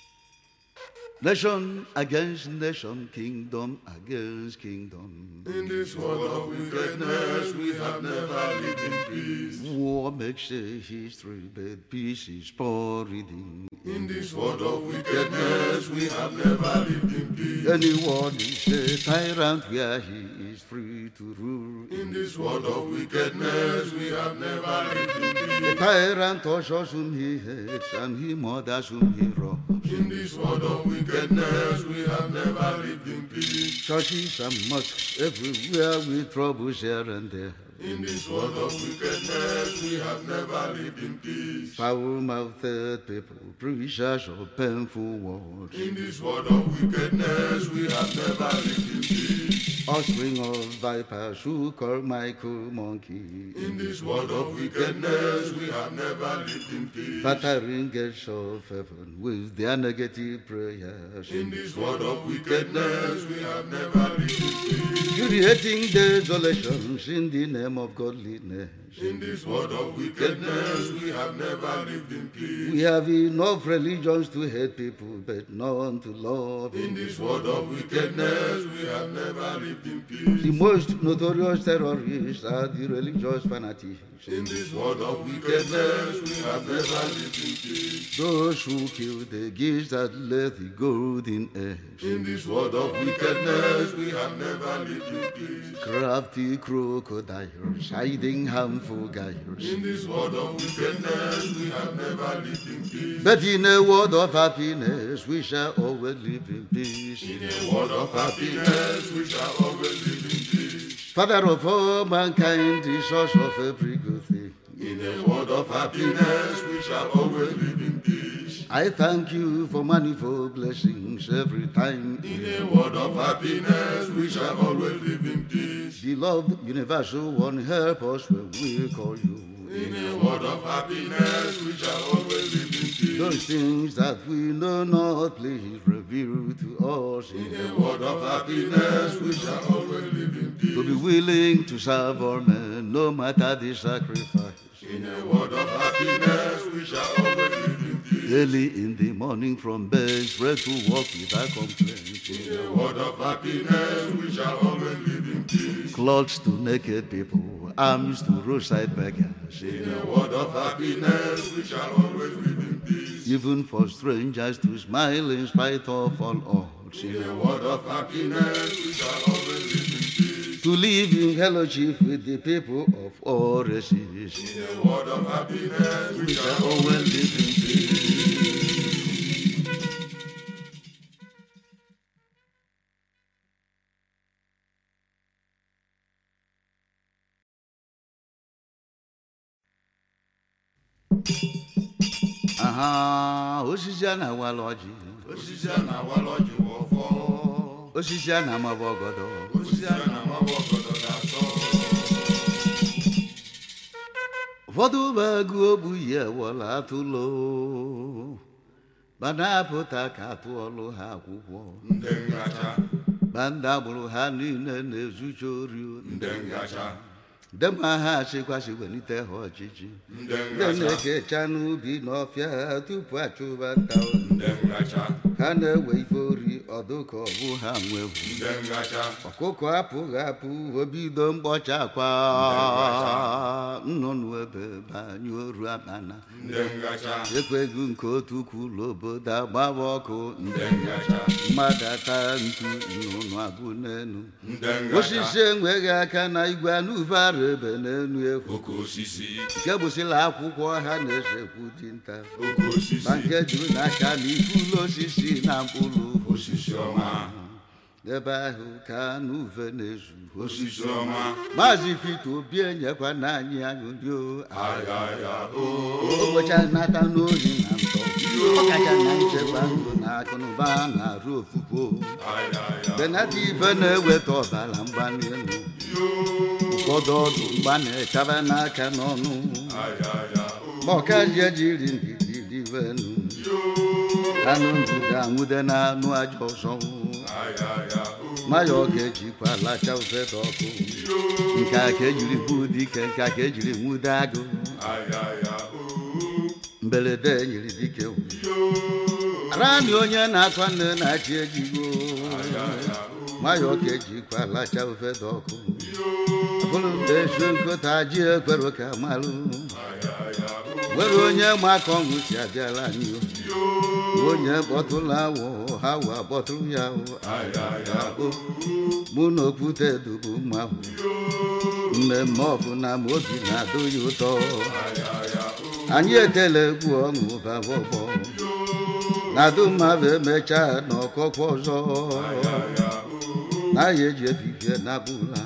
Speaker 1: nation against nation kingdom against kingdom
Speaker 2: In this world of wickedness, we have never lived in peace.
Speaker 1: war makes a history but peace is poor reading
Speaker 2: In this world of wickedness, we have never lived in peace.
Speaker 1: anyone is a tyrant where he is free to rule
Speaker 2: In this world of wickedness, we have never lived in
Speaker 1: A
Speaker 2: peace.
Speaker 1: tyrant ushers whom he hates and he murders whom he robs.
Speaker 2: In this world of wickedness, we have never lived in peace.
Speaker 1: Churches and mosques everywhere with troubles here and there.
Speaker 2: In this world of wickedness, we have never lived in peace.
Speaker 1: Foul-mouthed people, preachers of painful words.
Speaker 2: In this world of wickedness, we have never lived in peace.
Speaker 1: Offspring of vipers who call Michael monkey.
Speaker 2: In this world of wickedness, we have never lived in peace.
Speaker 1: Battering gates of heaven with their negative prayers.
Speaker 2: In this world of wickedness, we have never lived in peace.
Speaker 1: Creating desolations in the name of godliness.
Speaker 2: In this world of wickedness, we have never lived in peace.
Speaker 1: We have enough religions to hate people, but none to love.
Speaker 2: In this world of wickedness, we have never lived in peace.
Speaker 1: The most notorious terrorists are the religious fanatics.
Speaker 2: In this world of wickedness, we have never lived in peace.
Speaker 1: Those who kill the geese that lay the golden eggs.
Speaker 2: In this world of wickedness, we have never lived in peace.
Speaker 1: Crafty crocodiles hiding harmful gyres.
Speaker 2: In this world of wickedness, we have never lived in peace.
Speaker 1: But in a world of happiness, we shall always live in peace.
Speaker 2: In a world of happiness, we shall always live in peace.
Speaker 1: Father of all mankind, the source of every good thing.
Speaker 2: In a world of happiness, we shall always live in peace.
Speaker 1: I thank you for manifold blessings every time.
Speaker 2: In a world of happiness, we shall always live in peace.
Speaker 1: Beloved universal one, help us when we call you.
Speaker 2: In a world of happiness, we shall always live in peace.
Speaker 1: Those things that we know not, please reveal to us.
Speaker 2: In a world of happiness, we shall always live in
Speaker 1: To be
Speaker 2: peace.
Speaker 1: willing to serve our men, no matter the sacrifice.
Speaker 2: In a world of happiness, we shall always live in peace.
Speaker 1: Early in the morning from bed, spread to walk without complaint.
Speaker 2: In a world of happiness, we shall always live in peace.
Speaker 1: Clothes to naked people, arms to roadside beggars.
Speaker 2: In a world of happiness, we shall always live in peace.
Speaker 1: Even for strangers to smile in spite of all odds.
Speaker 2: In a world of happiness, we shall always live in peace.
Speaker 1: To live in fellowship with the people of all races.
Speaker 2: In a world of happiness, we shall always
Speaker 1: Always
Speaker 2: live
Speaker 1: live in peace. Aha, osisi a na-awala ọjị
Speaker 2: osisi a na-awala ọjị wụ ọfọ
Speaker 1: osisi a na-amaba ọgọdọ
Speaker 2: osisi a na-amawa ọgọdọ na-asọ
Speaker 1: ụfọdụ bụ agụ ogbu yi ewọla atụlo ma na-apụta ka atụọlụ ha akwụkwọ
Speaker 2: ndị ngacha
Speaker 1: ma ndị agbụrụ ha niile na-ezucha ori
Speaker 2: ndị ngacha
Speaker 1: dema ha achịkwasị welite ha ọchịchị
Speaker 2: ndị
Speaker 1: ndị
Speaker 2: ngacha
Speaker 1: na-ekecha n'ubi n'ọfịa ha tupu achụba nta
Speaker 2: ndị ngacha
Speaker 1: ka na-ewe ife ori ọdụ ka ọ bụ ha nwewu
Speaker 2: nde ngacha
Speaker 1: ọkụkọ apụghị apụ obido mkpọcha akwa nnụnụ ebe banye oru akpana
Speaker 2: nde ngacha
Speaker 1: ekweghị nke otu kwuru obodo agbawa ọkụ
Speaker 2: nde ngacha
Speaker 1: mmadụ ata ntu nnụnụ abụ n'enu
Speaker 2: nde ngacha
Speaker 1: osisi enweghị aka na igwe anụve ara ebe n'enu ekwu
Speaker 2: oke osisi
Speaker 1: nke bụsịla akwụkwọ ha na-esekwu dinta
Speaker 2: oke osisi
Speaker 1: ma nke juru n'aka na ifulu osisi na mkpụrụ
Speaker 2: osisi ọma
Speaker 1: ebe ahụ ka anụve na-ezu
Speaker 2: osisi ọma
Speaker 1: maazị Peter Obi enyekwa na anyị anyụnyo
Speaker 2: ayaya o
Speaker 1: ụbọchị nata n'ohi na ntọ ọkacha na nchekwa ndụ na akụnụba na-arụ ofufu
Speaker 2: ayaya
Speaker 1: benata ife na-eweta ọbara mgbali elu ụfọdụ ọdụ mgba na-echaba n'aka n'ọnụ
Speaker 2: ayaya o
Speaker 1: ma ọkaji ejiri ndidi rivenu anụ ndụda anwụde na anụ aja ọzọ
Speaker 2: ayaya o
Speaker 1: maya ọ ga-ejikwa lacha ofede ọkụ nke a ka ejiri bụ dike nke a ka ejiri nwude agụ
Speaker 2: ayaya o
Speaker 1: mberede nyiri dike rani onye na-akwa nne na-achị ejigo
Speaker 2: ayaya o
Speaker 1: maya ọ ka ejikwa lacha ofede ọkụ bụrụ mgbe esu nkụta ji ekwere ka malụ
Speaker 2: ayaya o
Speaker 1: nwere onye ma ka ọṅụ si abịala anyị o onye kpọtụrụ awụ ha wa kpọtụrụ ya o
Speaker 2: ayaya o
Speaker 1: mụ na okwute dubu mma ahụ mmemme ọbụla ma obi na-adụ ya ụtọ
Speaker 2: ayaya o
Speaker 1: anyị etela egwu ọṅụ baba ọgbọ na-adụ mmadụ emechaa n'ọkọkwa ọzọ
Speaker 2: ayaya o
Speaker 1: na-aya eji efifie na bụla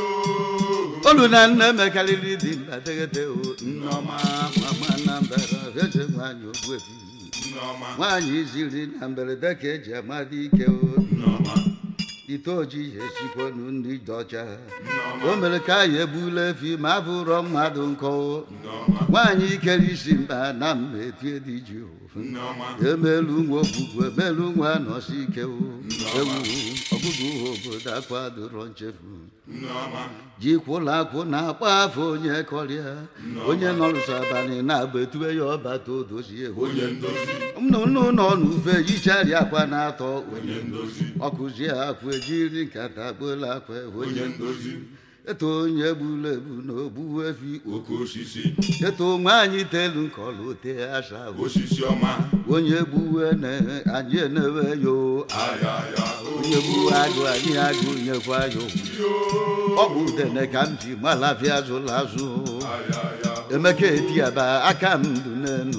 Speaker 1: olu na nne mekarịrị dị nna teghete o nneọma mama na mbara eze nwanyị ogbuefi
Speaker 2: nneọma
Speaker 1: nwaanyị ziri na mberede ka eji amadị ike o
Speaker 2: nneọma
Speaker 1: ite ojii esikwonu ndị dị ọcha
Speaker 2: nneọma
Speaker 1: o mere ka anyị egbula efi ma abụrọ mmadụ nkọ
Speaker 2: nneọma
Speaker 1: nwaanyị ikere isi mba na mma etie dị ji
Speaker 2: nneọma
Speaker 1: emelu nwa ogbugbu emelu nwa nọsi ike o ewu ọgụgụ obodo akwadoro nchefu
Speaker 2: nneọma
Speaker 1: jikwụla akwụ na-akpa afọ onye kọrịa onye nọrụsọ abalị na-agba etube ya ọbata odozie
Speaker 2: onye ndozi
Speaker 1: nnụnụ nọ n'ufe yichari akwa na-atọ
Speaker 2: onye ndozi
Speaker 1: ọkụzie akwụ ejiri nkata gbola akwa
Speaker 2: onye
Speaker 1: onye
Speaker 2: ndozi
Speaker 1: eto onye gburu egbu na ogbu efi
Speaker 2: oke osisi
Speaker 1: eto nwaanyị telu nkọlụ te asa
Speaker 2: osisi ọma
Speaker 1: onye gbuwe na anyị enewe yo
Speaker 2: ayaya o
Speaker 1: onye gbuwe agụ anyị agụ nyekwa yo ọ bụ udene ka m ji malafia azụla azụ
Speaker 2: ayaya
Speaker 1: emeka etiaba aka m ndụ n'enu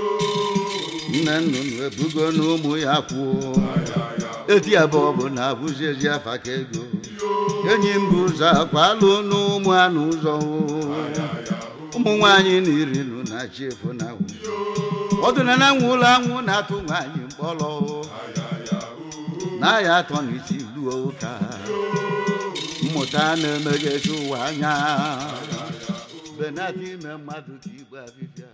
Speaker 1: nne nnụnụ ebugo na ụmụ ya kwuo
Speaker 2: ayaya
Speaker 1: etiaba ọ bụ na abụzi ezi afa ka ego enyi m bụ ụzọ akwalụ n'ụmụ anụ ụzọ
Speaker 2: ayaya o
Speaker 1: ụmụ nwaanyị na iri nụ na chi efu na awụ ọdụna na nwa ụlọ anwụ na-atụ nwaanyị mkpọrọ
Speaker 2: ayaya o
Speaker 1: na ya atọ na isi luo ụka mmụta na-emeghezi ụwa anya benata ime mmadụ ka igwe abịbịa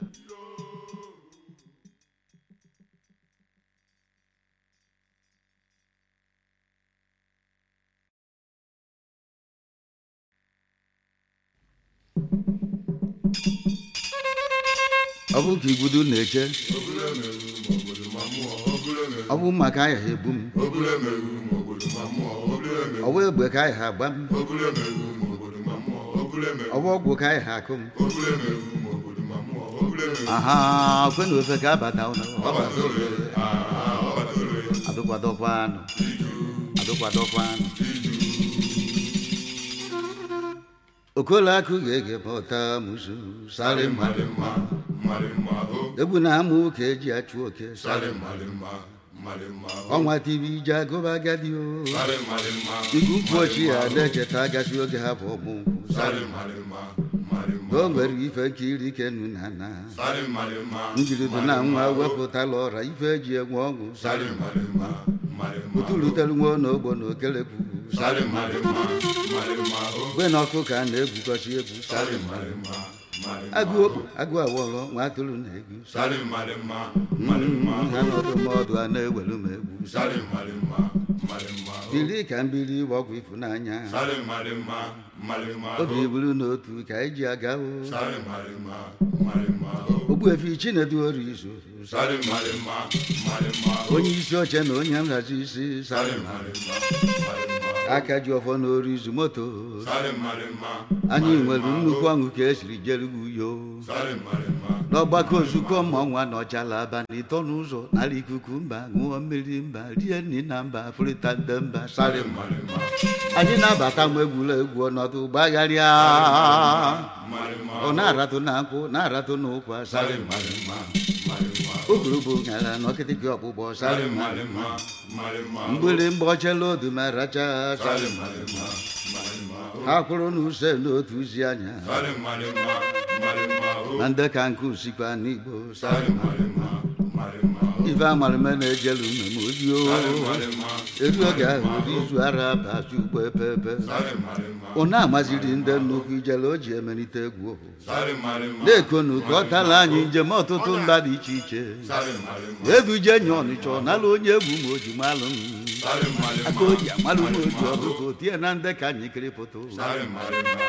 Speaker 1: ọ bụ ka igbudu na-eche
Speaker 2: obule meru ma obodo ma mmụọ obule meru
Speaker 1: ọ bụ maka aya ha egbu m
Speaker 2: obule meru ma obodo ma mmụọ obule meru
Speaker 1: ọ bụ egbe ka aya ha agba m
Speaker 2: obule meru ma obodo ma mmụọ obule meru
Speaker 1: ọ bụ ọgwụ ka aya ha akụ m
Speaker 2: obule meru ma obodo ma mmụọ obule meru
Speaker 1: aha kwe na ofe ka abata ụlọ
Speaker 2: ọbata ore aa ọbata ore
Speaker 1: adụkwadọkwa anụ
Speaker 2: iju
Speaker 1: adụkwadọkwa anụ
Speaker 2: iju
Speaker 1: okolo akụ ga-ege pọta musu sarị
Speaker 2: mmadụ
Speaker 1: mmadụ
Speaker 2: mma mmadụ mma o
Speaker 1: egwu na amụ ka eji achụ oke
Speaker 2: sarị mmadụ mma mmadụ mma o
Speaker 1: ọnwa tv ije agụba agadi o
Speaker 2: sarị mmadụ mma
Speaker 1: igu mkpu ochie ya na-echeta agasị oge ha bụ ọmụ nkwụ
Speaker 2: sarị mmadụ mma mmadụ mma
Speaker 1: o nwere ife nkiri kenu na na
Speaker 2: sarị mmadụ mma
Speaker 1: njirido na nwa wepụtala ọra ife eji enwe ọṅụ
Speaker 2: sarị mmadụ mma mmadụ mma
Speaker 1: ụtụlutere nwa n'ogbo na okelekwu
Speaker 2: sarị mmadụ mma mmadụ mma o
Speaker 1: gbe na ọkụ ka a na-egwukọsi egwu
Speaker 2: sarị mmadụ mma mmadụ mma
Speaker 1: agụ okpu agụ awọlọ nwa atụrụ na-egwu
Speaker 2: sarị mmadụ mma mmadụ mma
Speaker 1: ha n'ọdụ mọdụ a na-ewelu m egwu
Speaker 2: sarị mmadụ mma malima o
Speaker 1: bili ka mbili gbọgwụ ịfụnanya
Speaker 2: sale malima malima
Speaker 1: obi
Speaker 2: o
Speaker 1: buru n'otu ka anyị ji aga o
Speaker 2: sale malima malima o
Speaker 1: ogbuefi chinedu orizu
Speaker 2: sale malima malima o
Speaker 1: onye isi oche na onye nhazi isi
Speaker 2: sale
Speaker 1: sara
Speaker 2: malima malima
Speaker 1: aka ji ọfọ n'orizu moto
Speaker 2: sale malima
Speaker 1: anyị nwere nnukwu ọṅụ ka esiri jerugo uyo
Speaker 2: sale malima
Speaker 1: n'ọgbakọ nzukọ mmọnwa nọchala abalị ịtọ n'ụzọ nara ikuku mba ṅụọ mmiri mba rie nri na mba fụrịta nde mba
Speaker 2: sale
Speaker 1: sara
Speaker 2: malima
Speaker 1: anyị na-abata mgbe egwuregwu ọnọdụ gbagharịa
Speaker 2: malima
Speaker 1: ọ na-aratụ na nkwụ na-aratụ n'ụkwa
Speaker 2: sale
Speaker 1: sara
Speaker 2: malima malima
Speaker 1: okpuru bụ nyara n'ọkịtịkị ọkpụkpọ
Speaker 2: sale
Speaker 1: sara
Speaker 2: malima malima
Speaker 1: mgbịrịmgba ochela odu ma racha
Speaker 2: sale malima malima o
Speaker 1: ha kwụrụ n'use n'otu uzi anya
Speaker 2: sale malima malima o
Speaker 1: na ndị ka nke usikwa n'igbo
Speaker 2: sale malima malima o
Speaker 1: ife amarịme na-ejelu mmemme odio
Speaker 2: sale malima
Speaker 1: elu oge ahụ ụdị izu ara bazi ugbo epepe
Speaker 2: sale malima
Speaker 1: ọ na-amaziri ndị nnukwu ijele o ji emelite egwu
Speaker 2: sale malima
Speaker 1: na-ekonu ka ọ tala anyị njem ọtụtụ mba dị iche iche
Speaker 2: sale malima
Speaker 1: eduje nye ọnịcha ọ nala onye egwu ma o ji malụ m
Speaker 2: sale malima
Speaker 1: aka o ji amalụ m oji ọbụko tie na ndị ka anyị kiri pụta
Speaker 2: sale malima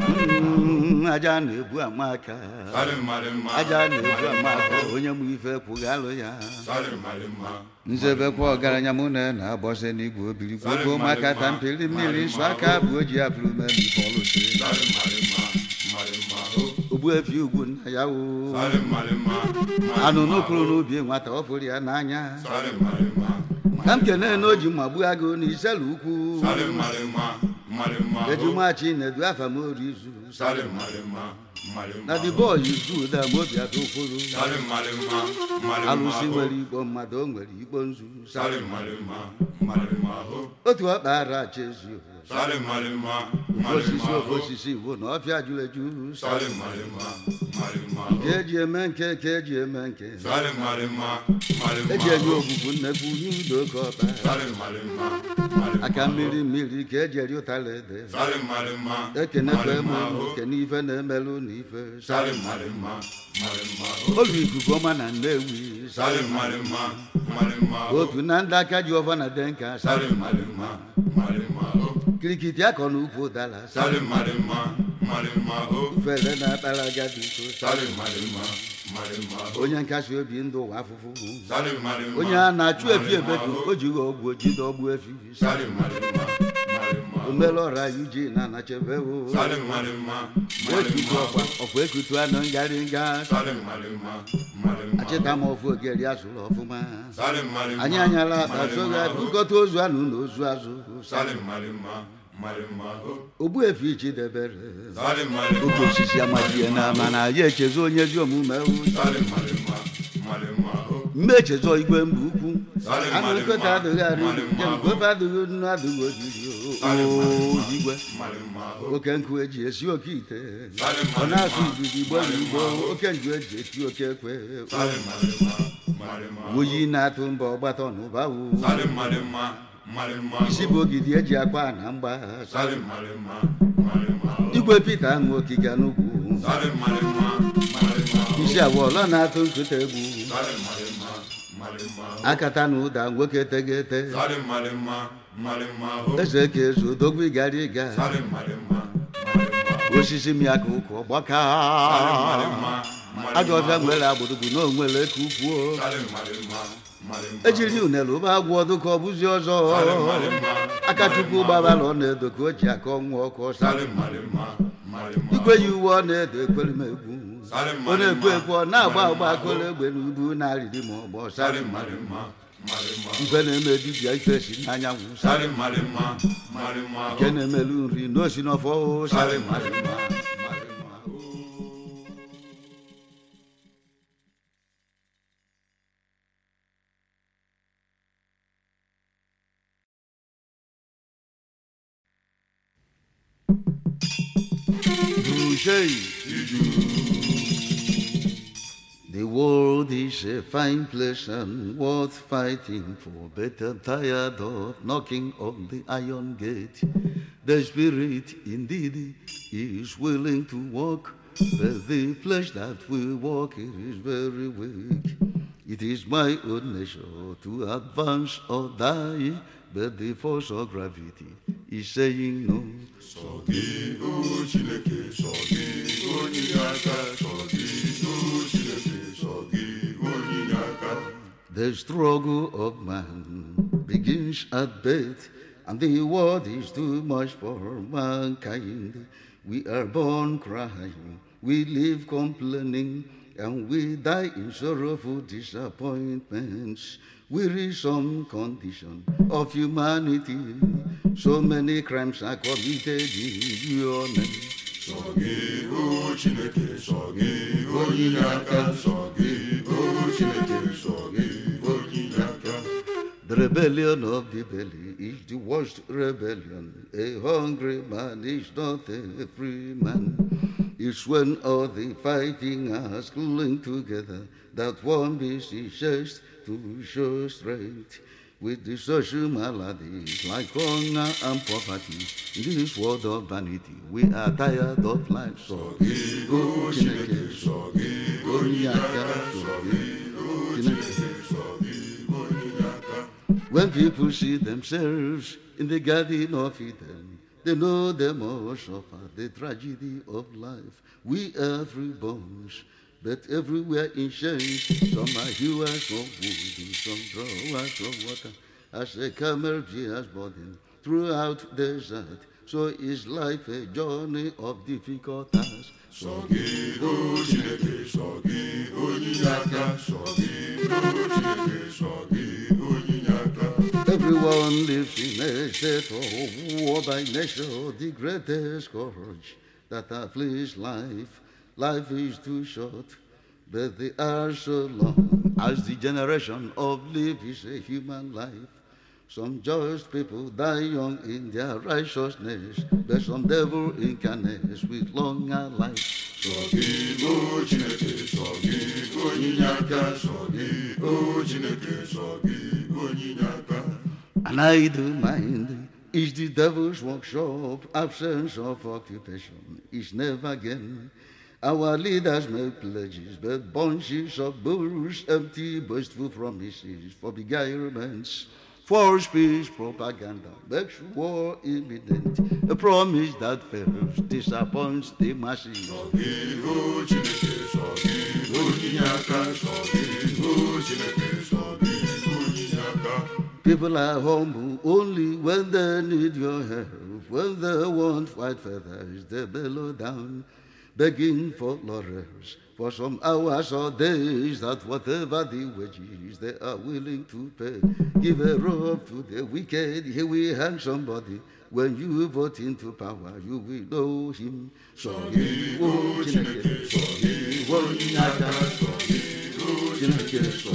Speaker 1: Mm, aja na-ebu amaka
Speaker 2: sale malima
Speaker 1: aja na-ebu amaka onye mụ ife kwụgalụ ya
Speaker 2: sale malima
Speaker 1: nzebekwa ọgaranya mụ na na-agbọsị n'igwe obiri gwogwo maka ta mpịrị mmiri nsọ aka bụ o ji apụrụ memi pọlụsi
Speaker 2: sale malima malima o
Speaker 1: ogbuefi ugwu nna ya wo
Speaker 2: sale malima
Speaker 1: anụ n'okpuru n'ubi nwata ọ fụrụ ya n'anya
Speaker 2: sale malima
Speaker 1: ka m kene na o ji mma gbuo agụ na iselu ukwu
Speaker 2: sale malima malima o
Speaker 1: ejumachi na-edu afa m orizu
Speaker 2: sale malima malima
Speaker 1: na the boy is good am obi adụkwuru
Speaker 2: sale malima malima
Speaker 1: alụsị
Speaker 2: o
Speaker 1: nwere igbo mmadụ o nwere igbo nzu
Speaker 2: sale malima malima o
Speaker 1: otu ọkpa ara achezi
Speaker 2: sale malima
Speaker 1: osisi
Speaker 2: malima
Speaker 1: ofe
Speaker 2: o
Speaker 1: osisi bụ na ọfịa juru eju
Speaker 2: sale malima malima
Speaker 1: ka
Speaker 2: o
Speaker 1: eji eme nke ka eji eme nke
Speaker 2: sale malima malima
Speaker 1: eji enye
Speaker 2: o
Speaker 1: ogbugbu nnekwu nye udo ka ọba
Speaker 2: sale malima malima
Speaker 1: aka mmiri mmiri ka eji eri ụtara ede
Speaker 2: sale malima
Speaker 1: ekenekwa eme
Speaker 2: malima o
Speaker 1: kene ife na-emelụ na ife
Speaker 2: sale malima malima o
Speaker 1: olu ikuku ọma na nnewi
Speaker 2: sale malima malima o
Speaker 1: otu na ndị aka ji ọfa na denka
Speaker 2: sale malima malima o
Speaker 1: kirikiti akọ na ukwu ụdara
Speaker 2: sale malima malima o
Speaker 1: ufere na-akpara agadi so
Speaker 2: sale malima malima o
Speaker 1: onye nkasi obi ndụ ụwa afụfụ
Speaker 2: sale malima
Speaker 1: onye a na-achụ efi
Speaker 2: malima
Speaker 1: ebedu
Speaker 2: o
Speaker 1: o jighị ọgwụ ojide ọgbụ efi
Speaker 2: sale malima malima o
Speaker 1: omere ọra yuji na anachebe o
Speaker 2: sale malima
Speaker 1: ekutu
Speaker 2: malima
Speaker 1: ọkwa
Speaker 2: o
Speaker 1: ọkwa ekutu anọ ngarị nga
Speaker 2: sale malima malima
Speaker 1: achịta m ofu ogeri azụrụ ọfụma
Speaker 2: sale malima
Speaker 1: anyị anyala akpa soghị
Speaker 2: malima o
Speaker 1: bukọta ozu anụ na ozu azụ
Speaker 2: sale malima malima o
Speaker 1: ogbu efi chidebere
Speaker 2: sale malima
Speaker 1: oke osisi amachie na mana ya echezọ onye ezi omume o
Speaker 2: sale malima malima o
Speaker 1: mgbe echezọ igwe mba ukwu
Speaker 2: Sale
Speaker 1: anụ
Speaker 2: malima,
Speaker 1: nkịta adịghị arị
Speaker 2: malima,
Speaker 1: njem gofe adịghị nnu adịghị ojiri
Speaker 2: Sale
Speaker 1: o
Speaker 2: malima,
Speaker 1: igwe
Speaker 2: malima o
Speaker 1: oke nkụ eji esi oke ite
Speaker 2: Sale
Speaker 1: ọ na-asụ
Speaker 2: malima,
Speaker 1: izuzu igbo na igbo
Speaker 2: malima,
Speaker 1: oke nju eji eti oke ekwe
Speaker 2: sale malima malima o
Speaker 1: oyi na-atụ mba ọgbata n'ụba wu
Speaker 2: sale malima malima o
Speaker 1: isi bụ ogidi eji akwa na mgba
Speaker 2: sale malima malima o
Speaker 1: igwe pita aṅụ okike n'ugwu
Speaker 2: sale malima malima o
Speaker 1: isi awọlọ na-atụ nkụta egwu
Speaker 2: sale malima malima o
Speaker 1: akata na ụda nwoke tegete
Speaker 2: sale malima malima o
Speaker 1: eze ka ezu odogwu ịgara ịga
Speaker 2: sale malima malima o
Speaker 1: osisi mịaka ụkwụ ọgbaka
Speaker 2: sale malima
Speaker 1: ajọ ọfịa
Speaker 2: malima o
Speaker 1: nwere agbụrụgbu na onwere ka ukwuo
Speaker 2: sale malima malima
Speaker 1: ejiri unere ụba agwụ ọdụ ka ọ bụzi ọzọ
Speaker 2: Sale malima,
Speaker 1: aka chukwu gbabara ọ na-edo ka o ji aka ọnwụ ọkụ
Speaker 2: sale
Speaker 1: sale
Speaker 2: malima malima
Speaker 1: igwe yi uwe ọ na-edo ekwere m egwu
Speaker 2: Sale
Speaker 1: ọ na-ekwu
Speaker 2: malima,
Speaker 1: ekwu ọ na-agba agba
Speaker 2: malima,
Speaker 1: akụrụ egbe na ubu na-arịrị ma ọgbọ
Speaker 2: sale
Speaker 1: sale
Speaker 2: malima malima
Speaker 1: ife na-eme dibịa ife si n'anyanwụ sale
Speaker 2: sale malima malima
Speaker 1: nke na-emelu nri n'osi n'ọfọ o,
Speaker 2: sale
Speaker 1: sale
Speaker 2: malima malima
Speaker 1: Boucher. The world is a fine place and worth fighting for, but I'm tired of knocking on the iron gate. The spirit indeed is willing to walk, but the flesh that will walk it is very weak. It is my own nature to advance or die. but the force of gravity is saying no.
Speaker 2: sọ gị o chineke sọ gị onye inye aka sọ gị o chineke sọ gị onye inye aka
Speaker 1: The struggle of man begins at birth, and the world is too much for mankind. We are born crying, we live complaining, and we die in sorrowful disappointments. Wearisome condition of humanity. So many crimes are committed in your name.
Speaker 2: sọ gị o chineke sọ gị onye inye aka sọ gị o chineke sọ gị onye inye aka
Speaker 1: The rebellion of the belly is the worst rebellion. A hungry man is not a free man. It's when all the five fingers cling together that one beats his chest to show strength. With the social maladies like hunger and poverty, in this world of vanity, we are tired of life. So,
Speaker 2: gị o chineke sọ gị onye inye aka sọ gị o chineke sọ gị onye inye aka
Speaker 1: When people see themselves in the Garden of Eden, they know they must suffer the tragedy of life. We are free bones, but everywhere in chains. Some are hewers of wood, some drawers of water. As a camel bears burden throughout desert, so is life a journey of difficult tasks.
Speaker 2: sọ gị o chineke sọ gị onye inye aka sọ gị o chineke sọ gị onye inye aka
Speaker 1: Everyone lives in a state of war by nature, the greatest scourge that afflicts life. Life is too short, but the hours so long. As the generation of life is a human life. Some just people die young in their righteousness, but some devil incarnates with longer life.
Speaker 2: sọ gị o chineke sọ gị onye inye aka sọ gị o chineke sọ gị onye inye aka
Speaker 1: An idle mind is the devil's workshop. Absence of occupation is never gain. Our leaders make pledges, but bunches of bulls, empty, boastful promises for beguilements. False peace propaganda makes war imminent. A promise that fails disappoints the masses.
Speaker 2: gị o chineke sọ gị onye inye aka sọ gị o chineke sọ gị onye inye aka
Speaker 1: People are humble only when they need your help. When they want white feathers, they bellow down, begging for laurels for some hours or days. That whatever the wages they are willing to pay, give a rope to the wicked. He will hang somebody. When you vote into power, you will know him. So
Speaker 2: gị o chineke sọ gị onye inye aka sọ gị o chineke sọ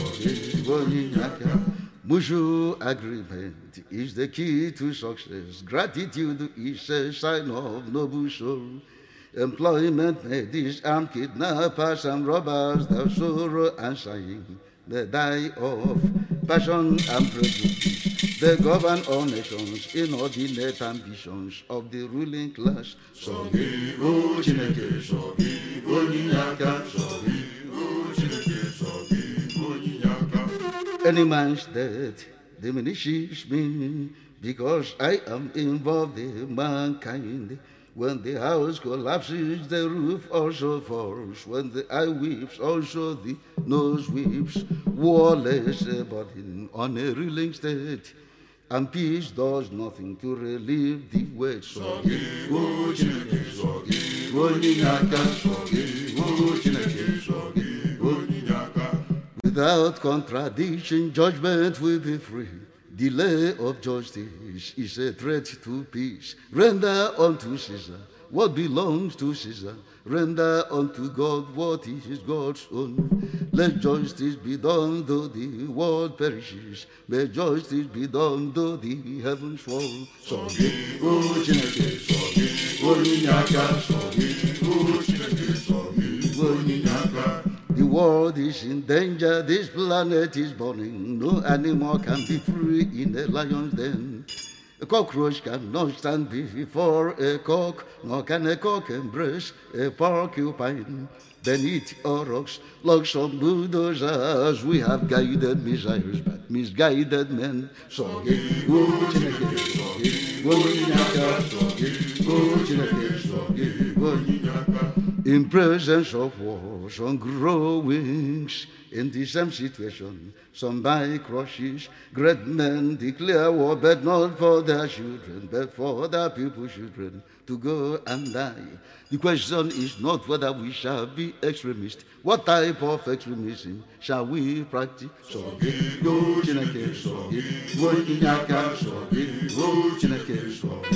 Speaker 2: gị
Speaker 1: Mutual agreement is the key to success. Gratitude is a sign of noble soul. Employment may disarm kidnappers and robbers, the sorrow and sighing, they die of passion and prejudice. They govern all nations, inordinate ambitions of the ruling class.
Speaker 2: sọ gị o chineke sọ gị onye inye aka sọ gị o chineke sọ gị onye inye aka
Speaker 1: Any man's death diminishes me because I am involved in mankind. When the house collapses, the roof also falls. When the eye weeps, also the nose weeps. War lays a burden on a reeling state, and peace does nothing to relieve the weight. So
Speaker 2: gị o chineke sọ gị onye inye aka sọ gị o chineke sọ gị onye inye aka
Speaker 1: Without contradiction, judgment will be free. Delay of justice is a threat to peace. Render unto Caesar what belongs to Caesar. Render unto God what is God's own. Let justice be done though the world perishes. May justice be done though the heavens fall.
Speaker 2: sọ gị o chineke sọ gị onye inye aka sọ gị o chineke sọ gị onye inye aka
Speaker 1: The world is in danger, this planet is burning. No animal can be free in a lion's den. A cockroach cannot stand before a cock, nor can a cock embrace a porcupine. Beneath our rocks, like some bulldozers, we have guided missiles, but misguided men. So, hey, whoa, chineke, so, hey, whoa, nyaka, so, hey, whoa, chineke, so, hey, whoa, in presence of war, some grow wings. In the same situation, some buy crushes. Great men declare war, but not for their children, but for other people's children to go and die. The question is not whether we shall be extremists. What type of extremism shall we practice? So, go, Chineke, so, go, Inyaka, so, go, Chineke,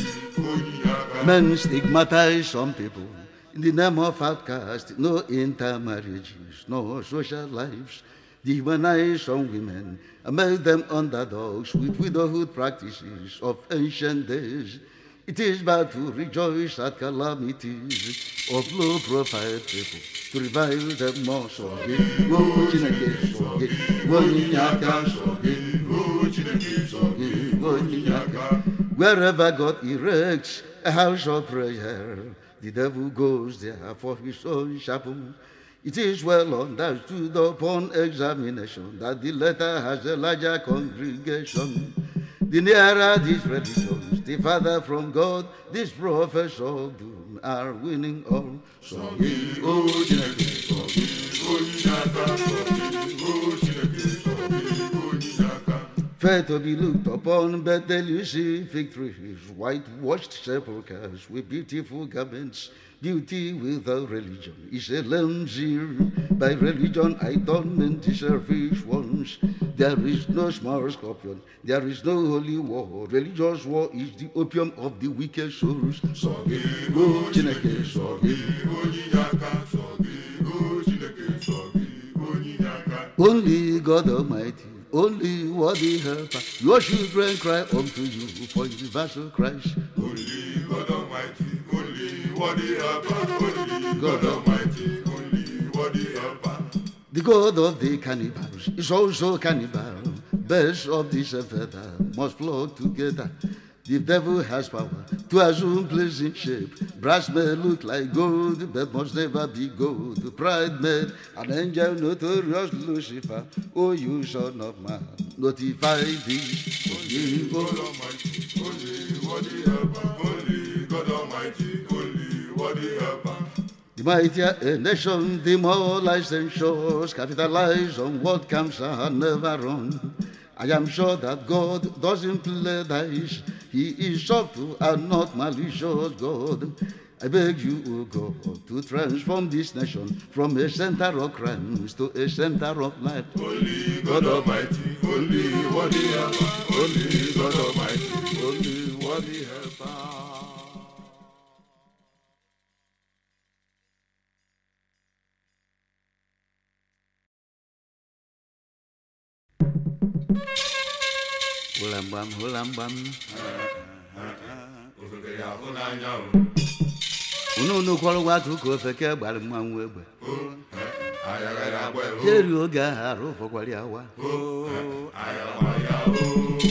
Speaker 1: so. Men stigmatize some people in the name of outcast, no intermarriages, no social lives. Dehumanize some women and make them underdogs with widowhood practices of ancient days. It is bad to rejoice at calamities of low profile people, to revile them more. So, go, Chineke, so, go, Nyaka, so, go, Chineke, so, go, Nyaka. Wherever God erects a house of prayer, the devil goes there for his own chapel. It is well understood upon examination that the letter has a larger congregation. The nearer these religions, the farther from God, these prophets of doom are winning all. So, ye, oh, Chineke, so, ye, oh, Nyaka, so, ye, oh, Chineke, so, ye, oh, Nyaka. Fair to be looked upon, but then you see victories, whitewashed sepulchres with beautiful garments. Beauty without religion is a lamb By religion I don't mean the selfish ones. There is no small scorpion. There is no holy war. Religious war is the opium of the wicked souls. So go Chineke, so Only God Almighty, only worthy helper. Your children cry unto you for universal Christ.
Speaker 2: Only God Almighty, only worthy helper, only God Almighty, only worthy helper.
Speaker 1: The God of the cannibals is also cannibal. Birds of this feather must flock together. The devil has power to assume pleasing shape. Brass may look like gold, but must never be gold. Pride made an angel notorious Lucifer. Oh, you son of man, notify thee.
Speaker 2: Only God Almighty, only worthy helper, only God Almighty, only worthy helper.
Speaker 1: The mightier a nation, the more licentious capitalize on what comes and never run. I am sure that God doesn't play dice. He is subtle and not malicious God. I beg you, O God, to transform this nation from a center of crimes to a center of life.
Speaker 2: Only God Almighty, only worthy helper, only God Almighty, only worthy helper.
Speaker 1: Hulambam, hulambam.
Speaker 2: Ofeke ya hụ n'anya o.
Speaker 1: Unu unu kwọrọ nwa akụkọ ofeke gbara mmanwụ egbe.
Speaker 2: Ayaghara agba o.
Speaker 1: Jeri oge ahụ arụ ụfọkwara ya wa.
Speaker 2: Ayagba ya o.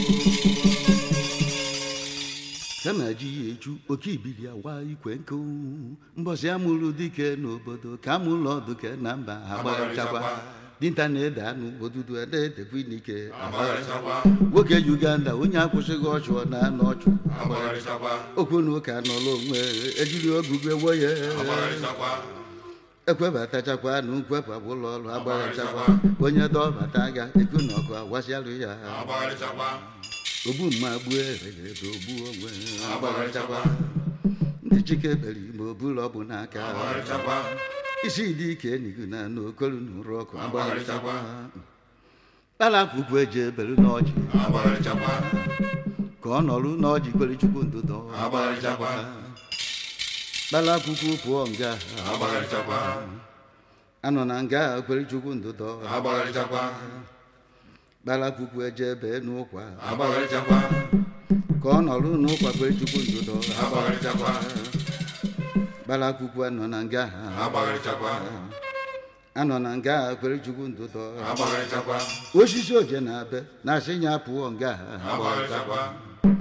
Speaker 1: kama ji ya eju oke ibili awa ikwe nkụ mbọsị amụrụ dike n'obodo ka amụlụ ọdụke na mba agbagharịchakwa dinta na-ede anụ odudu ede-edekwa n'ike
Speaker 2: Agbagharịchakwa,
Speaker 1: nwoke uganda onye akwụsịghị ọchụ ọ na-anọ ọchụ
Speaker 2: agbagharịchakwa,
Speaker 1: okwu na ụka nọrọ onwe ejiri ogugo ewo ya
Speaker 2: agbagharịchakwa,
Speaker 1: ekwebatachakwa na nkwepụ abụlọ ọrụ agbagharịchakwa onye dọbata agha eku na ọkụ awasịalụ ya
Speaker 2: agbagharịchakwa,
Speaker 1: ogbu mma gbuo ereghede ogbu onwe
Speaker 2: agbagharịchakwa,
Speaker 1: ndị chike bere ime obulu ọbụ n'aka
Speaker 2: agbagharịchakwa,
Speaker 1: isi dị ike enigu na n'okolu na ụrụ ọkụ
Speaker 2: Agbagharịchakwa.
Speaker 1: kpalakwukwu eji ebelu n'ọjị
Speaker 2: agbagharịchakwa,
Speaker 1: ka ọ nọrụ n'ọjị kwere chukwu ndụdọ
Speaker 2: agbagharịchakwa,
Speaker 1: kpalakwukwu pụọ nga
Speaker 2: agbagharịchakwa,
Speaker 1: anọ na nga kwere chukwu ndụdọ
Speaker 2: agbagharịchakwa,
Speaker 1: kpalakwukwu eje ebe n'ụkwa
Speaker 2: agbagharịchakwa,
Speaker 1: ka ọ nọrụ n'ụkwa kwere chukwu ndụdọ
Speaker 2: agbagharịchakwa,
Speaker 1: kpalakwukwu anọ na nga
Speaker 2: agbagharịchakwa,
Speaker 1: anọ na nga kwere chukwu ndụdọ
Speaker 2: agbagharịchakwa,
Speaker 1: osisi oje na abe na asị ya pụọ nga
Speaker 2: agbagharịchakwa,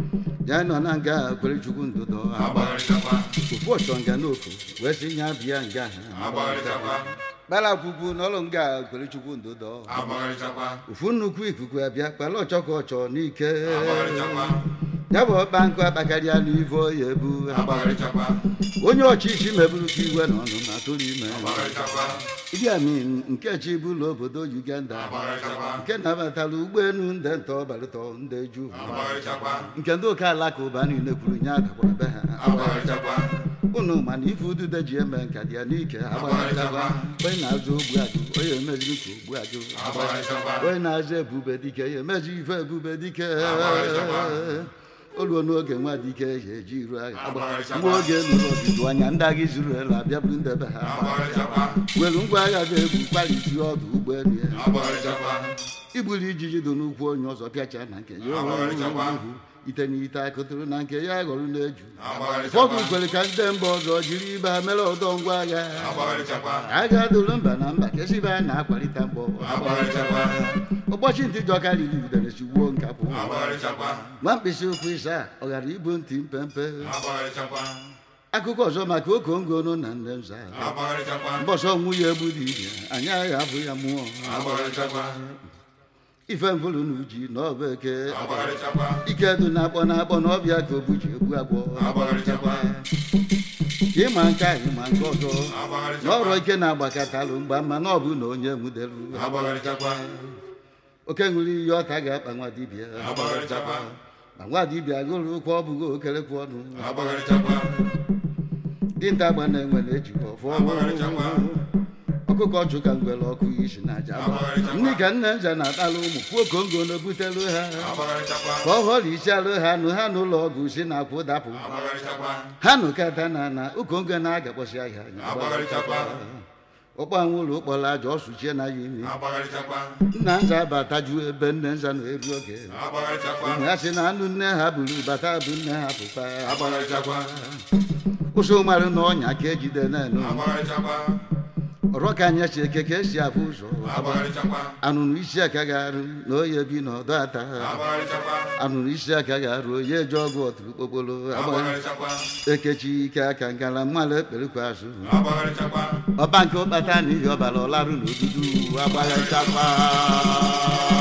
Speaker 1: ya nọ na nga kwere chukwu ndụdọ
Speaker 2: agbagharịchakwa
Speaker 1: ofu ọchọ nga n'ofu wee sị ya bịa nga ha
Speaker 2: agbagharịchakwa
Speaker 1: kpara kwukwu n'ọlụ nga kwere chukwu ndụdọ
Speaker 2: agbagharịchakwa
Speaker 1: ofu nnukwu ikuku abịa kpara ọchọ ka ọchọ n'ike
Speaker 2: agbagharịchakwa
Speaker 1: ya bụ ọkpa nkụ akpakarịa n'ivo ya ebu
Speaker 2: agbagharịchakwa
Speaker 1: onye ọchịchị meburu ka igwe n'ọnụ na tụrụ ime
Speaker 2: agbagharịchakwa
Speaker 1: Idi Amin nke chi bụlụ obodo Uganda
Speaker 2: agbagharịchakwa
Speaker 1: nke nabatara ụgbọelu ndị ntọ ọbalịtọ ndị ju
Speaker 2: agbagharịchakwa
Speaker 1: nke ndị ụka alakụba niile kwuru nye agakwara be ha
Speaker 2: agbagharịchakwa
Speaker 1: unu mana ife udude ji eme nka dị ya n'ike agbagharịchakwa onye na-azụ ogbu ajụ onye emeziri ka ogbu ajụ
Speaker 2: agbagharịchakwa
Speaker 1: onye na-azụ ebube dike ya emezi ife ebube dike
Speaker 2: Agbagharịchakwa.
Speaker 1: oluo n'oge nwa dike ya eji iru agha
Speaker 2: Agbagharịchakwa.
Speaker 1: nwa oge nụrụ ọdịdụ anya ndị agha izuru elu abịaburu ndebe ha
Speaker 2: agbagharịchakwa
Speaker 1: welu ngwa agha ga-egwu kparịti ọdụ ụgbọelu ya
Speaker 2: agbagharịchakwa
Speaker 1: igburu ijiji dị n'ukwu onye ọzọ pịacha na nke ya
Speaker 2: Agbagharịchakwa.
Speaker 1: ohu ite na ite akụtụrụ na nke ya ghọrọ na-eju
Speaker 2: agbagharịchakwa
Speaker 1: ụfọdụ kwere ka ndị mba ọzọ jiri ibe ha mere ọdọ ngwa agha
Speaker 2: agbagharịchakwa
Speaker 1: agha dụrụ mba na mba kesibe a na-akwalite mgbọ
Speaker 2: agbagharịchakwa
Speaker 1: ụbọchị ntị jọka riri udere sigbuo nkapụ
Speaker 2: agbagharịchakwa
Speaker 1: nwa mkpịsị ụkwụ ịsa ọ ghara ibu ntị mpempe
Speaker 2: agbagharịchakwa
Speaker 1: akụkọ ọzọ maka okongonu na nne nza
Speaker 2: agbagharịchakwa
Speaker 1: mbọsọ ọnwụ ya egbu dị ire anyị agha abụ ya mmụọ
Speaker 2: agbagharịchakwa
Speaker 1: ife mvụrụ na uji na ọba eke
Speaker 2: agbagharịchakwa
Speaker 1: ike dị na-akpọ na-akpọ na ọbịa ka obu ji egbu agwọ
Speaker 2: agbagharịchakwa
Speaker 1: ka ịma nke a ịma nke ọzọ na
Speaker 2: agbagharịchakwa
Speaker 1: ọrụ ike na-agbakatalụ mgba ma na ọ bụ na onye nwudelu
Speaker 2: agbagharịchakwa
Speaker 1: oke ṅụrụ iyi ọta ga-akpa nwa dibịa
Speaker 2: agbagharịchakwa
Speaker 1: ma nwa dibịa gụrụ ụkwụ ọ bụghị okerekwu ọnụ
Speaker 2: agbagharịchakwa
Speaker 1: dinta agba na-enwe na-ejikwa ọfọ
Speaker 2: Agbagharịchakwa.
Speaker 1: ọkụkọ ọchụ ka ngwere ọkụ isi na aja
Speaker 2: Agbagharịchakwa.
Speaker 1: ndị ka nne nza na-atalụ ụmụ kwuo kongo na-ebutelu ha
Speaker 2: agbagharịchakwa
Speaker 1: ka ọ họrọ isi alụ ha nụ ha n'ụlọ ọgwụ si na akwụ dapụ
Speaker 2: agbagharịchakwa
Speaker 1: ha nụ kata na na ukongo na-agakpọsị ahịa
Speaker 2: Agbagharịchakwa.
Speaker 1: ụkpọ anwụlụ ụkpọrọ aja ọsụchie na ya imi
Speaker 2: agbagharịchakwa
Speaker 1: nna nza bataju ebe nne nza na-eru oge
Speaker 2: agbagharịchakwa
Speaker 1: ha sị na anụ nne ha buru bata bụ nne ha pụkwa
Speaker 2: agbagharịchakwa
Speaker 1: ụsụ marụ na ọnya ka ejide na-enu
Speaker 2: agbagharịchakwa
Speaker 1: ọrọ ka anya si eke ka esi afụ ụzọ
Speaker 2: agbagharịchakwa
Speaker 1: anụrụ isi aka ga-arụ na oye bi n'ọdọ ata
Speaker 2: agbagharịchakwa
Speaker 1: anụrụ isi aka ga-arụ oye eje ọgụ ọtụrụ kpokpolo
Speaker 2: agbagharịchakwa
Speaker 1: ekechi ike aka ngala mmalụ ekperikwa azụ
Speaker 2: agbagharịchakwa
Speaker 1: ọba nke ụkpata na ihe ọbara ọlarụ n'odudu agbagharịchakwa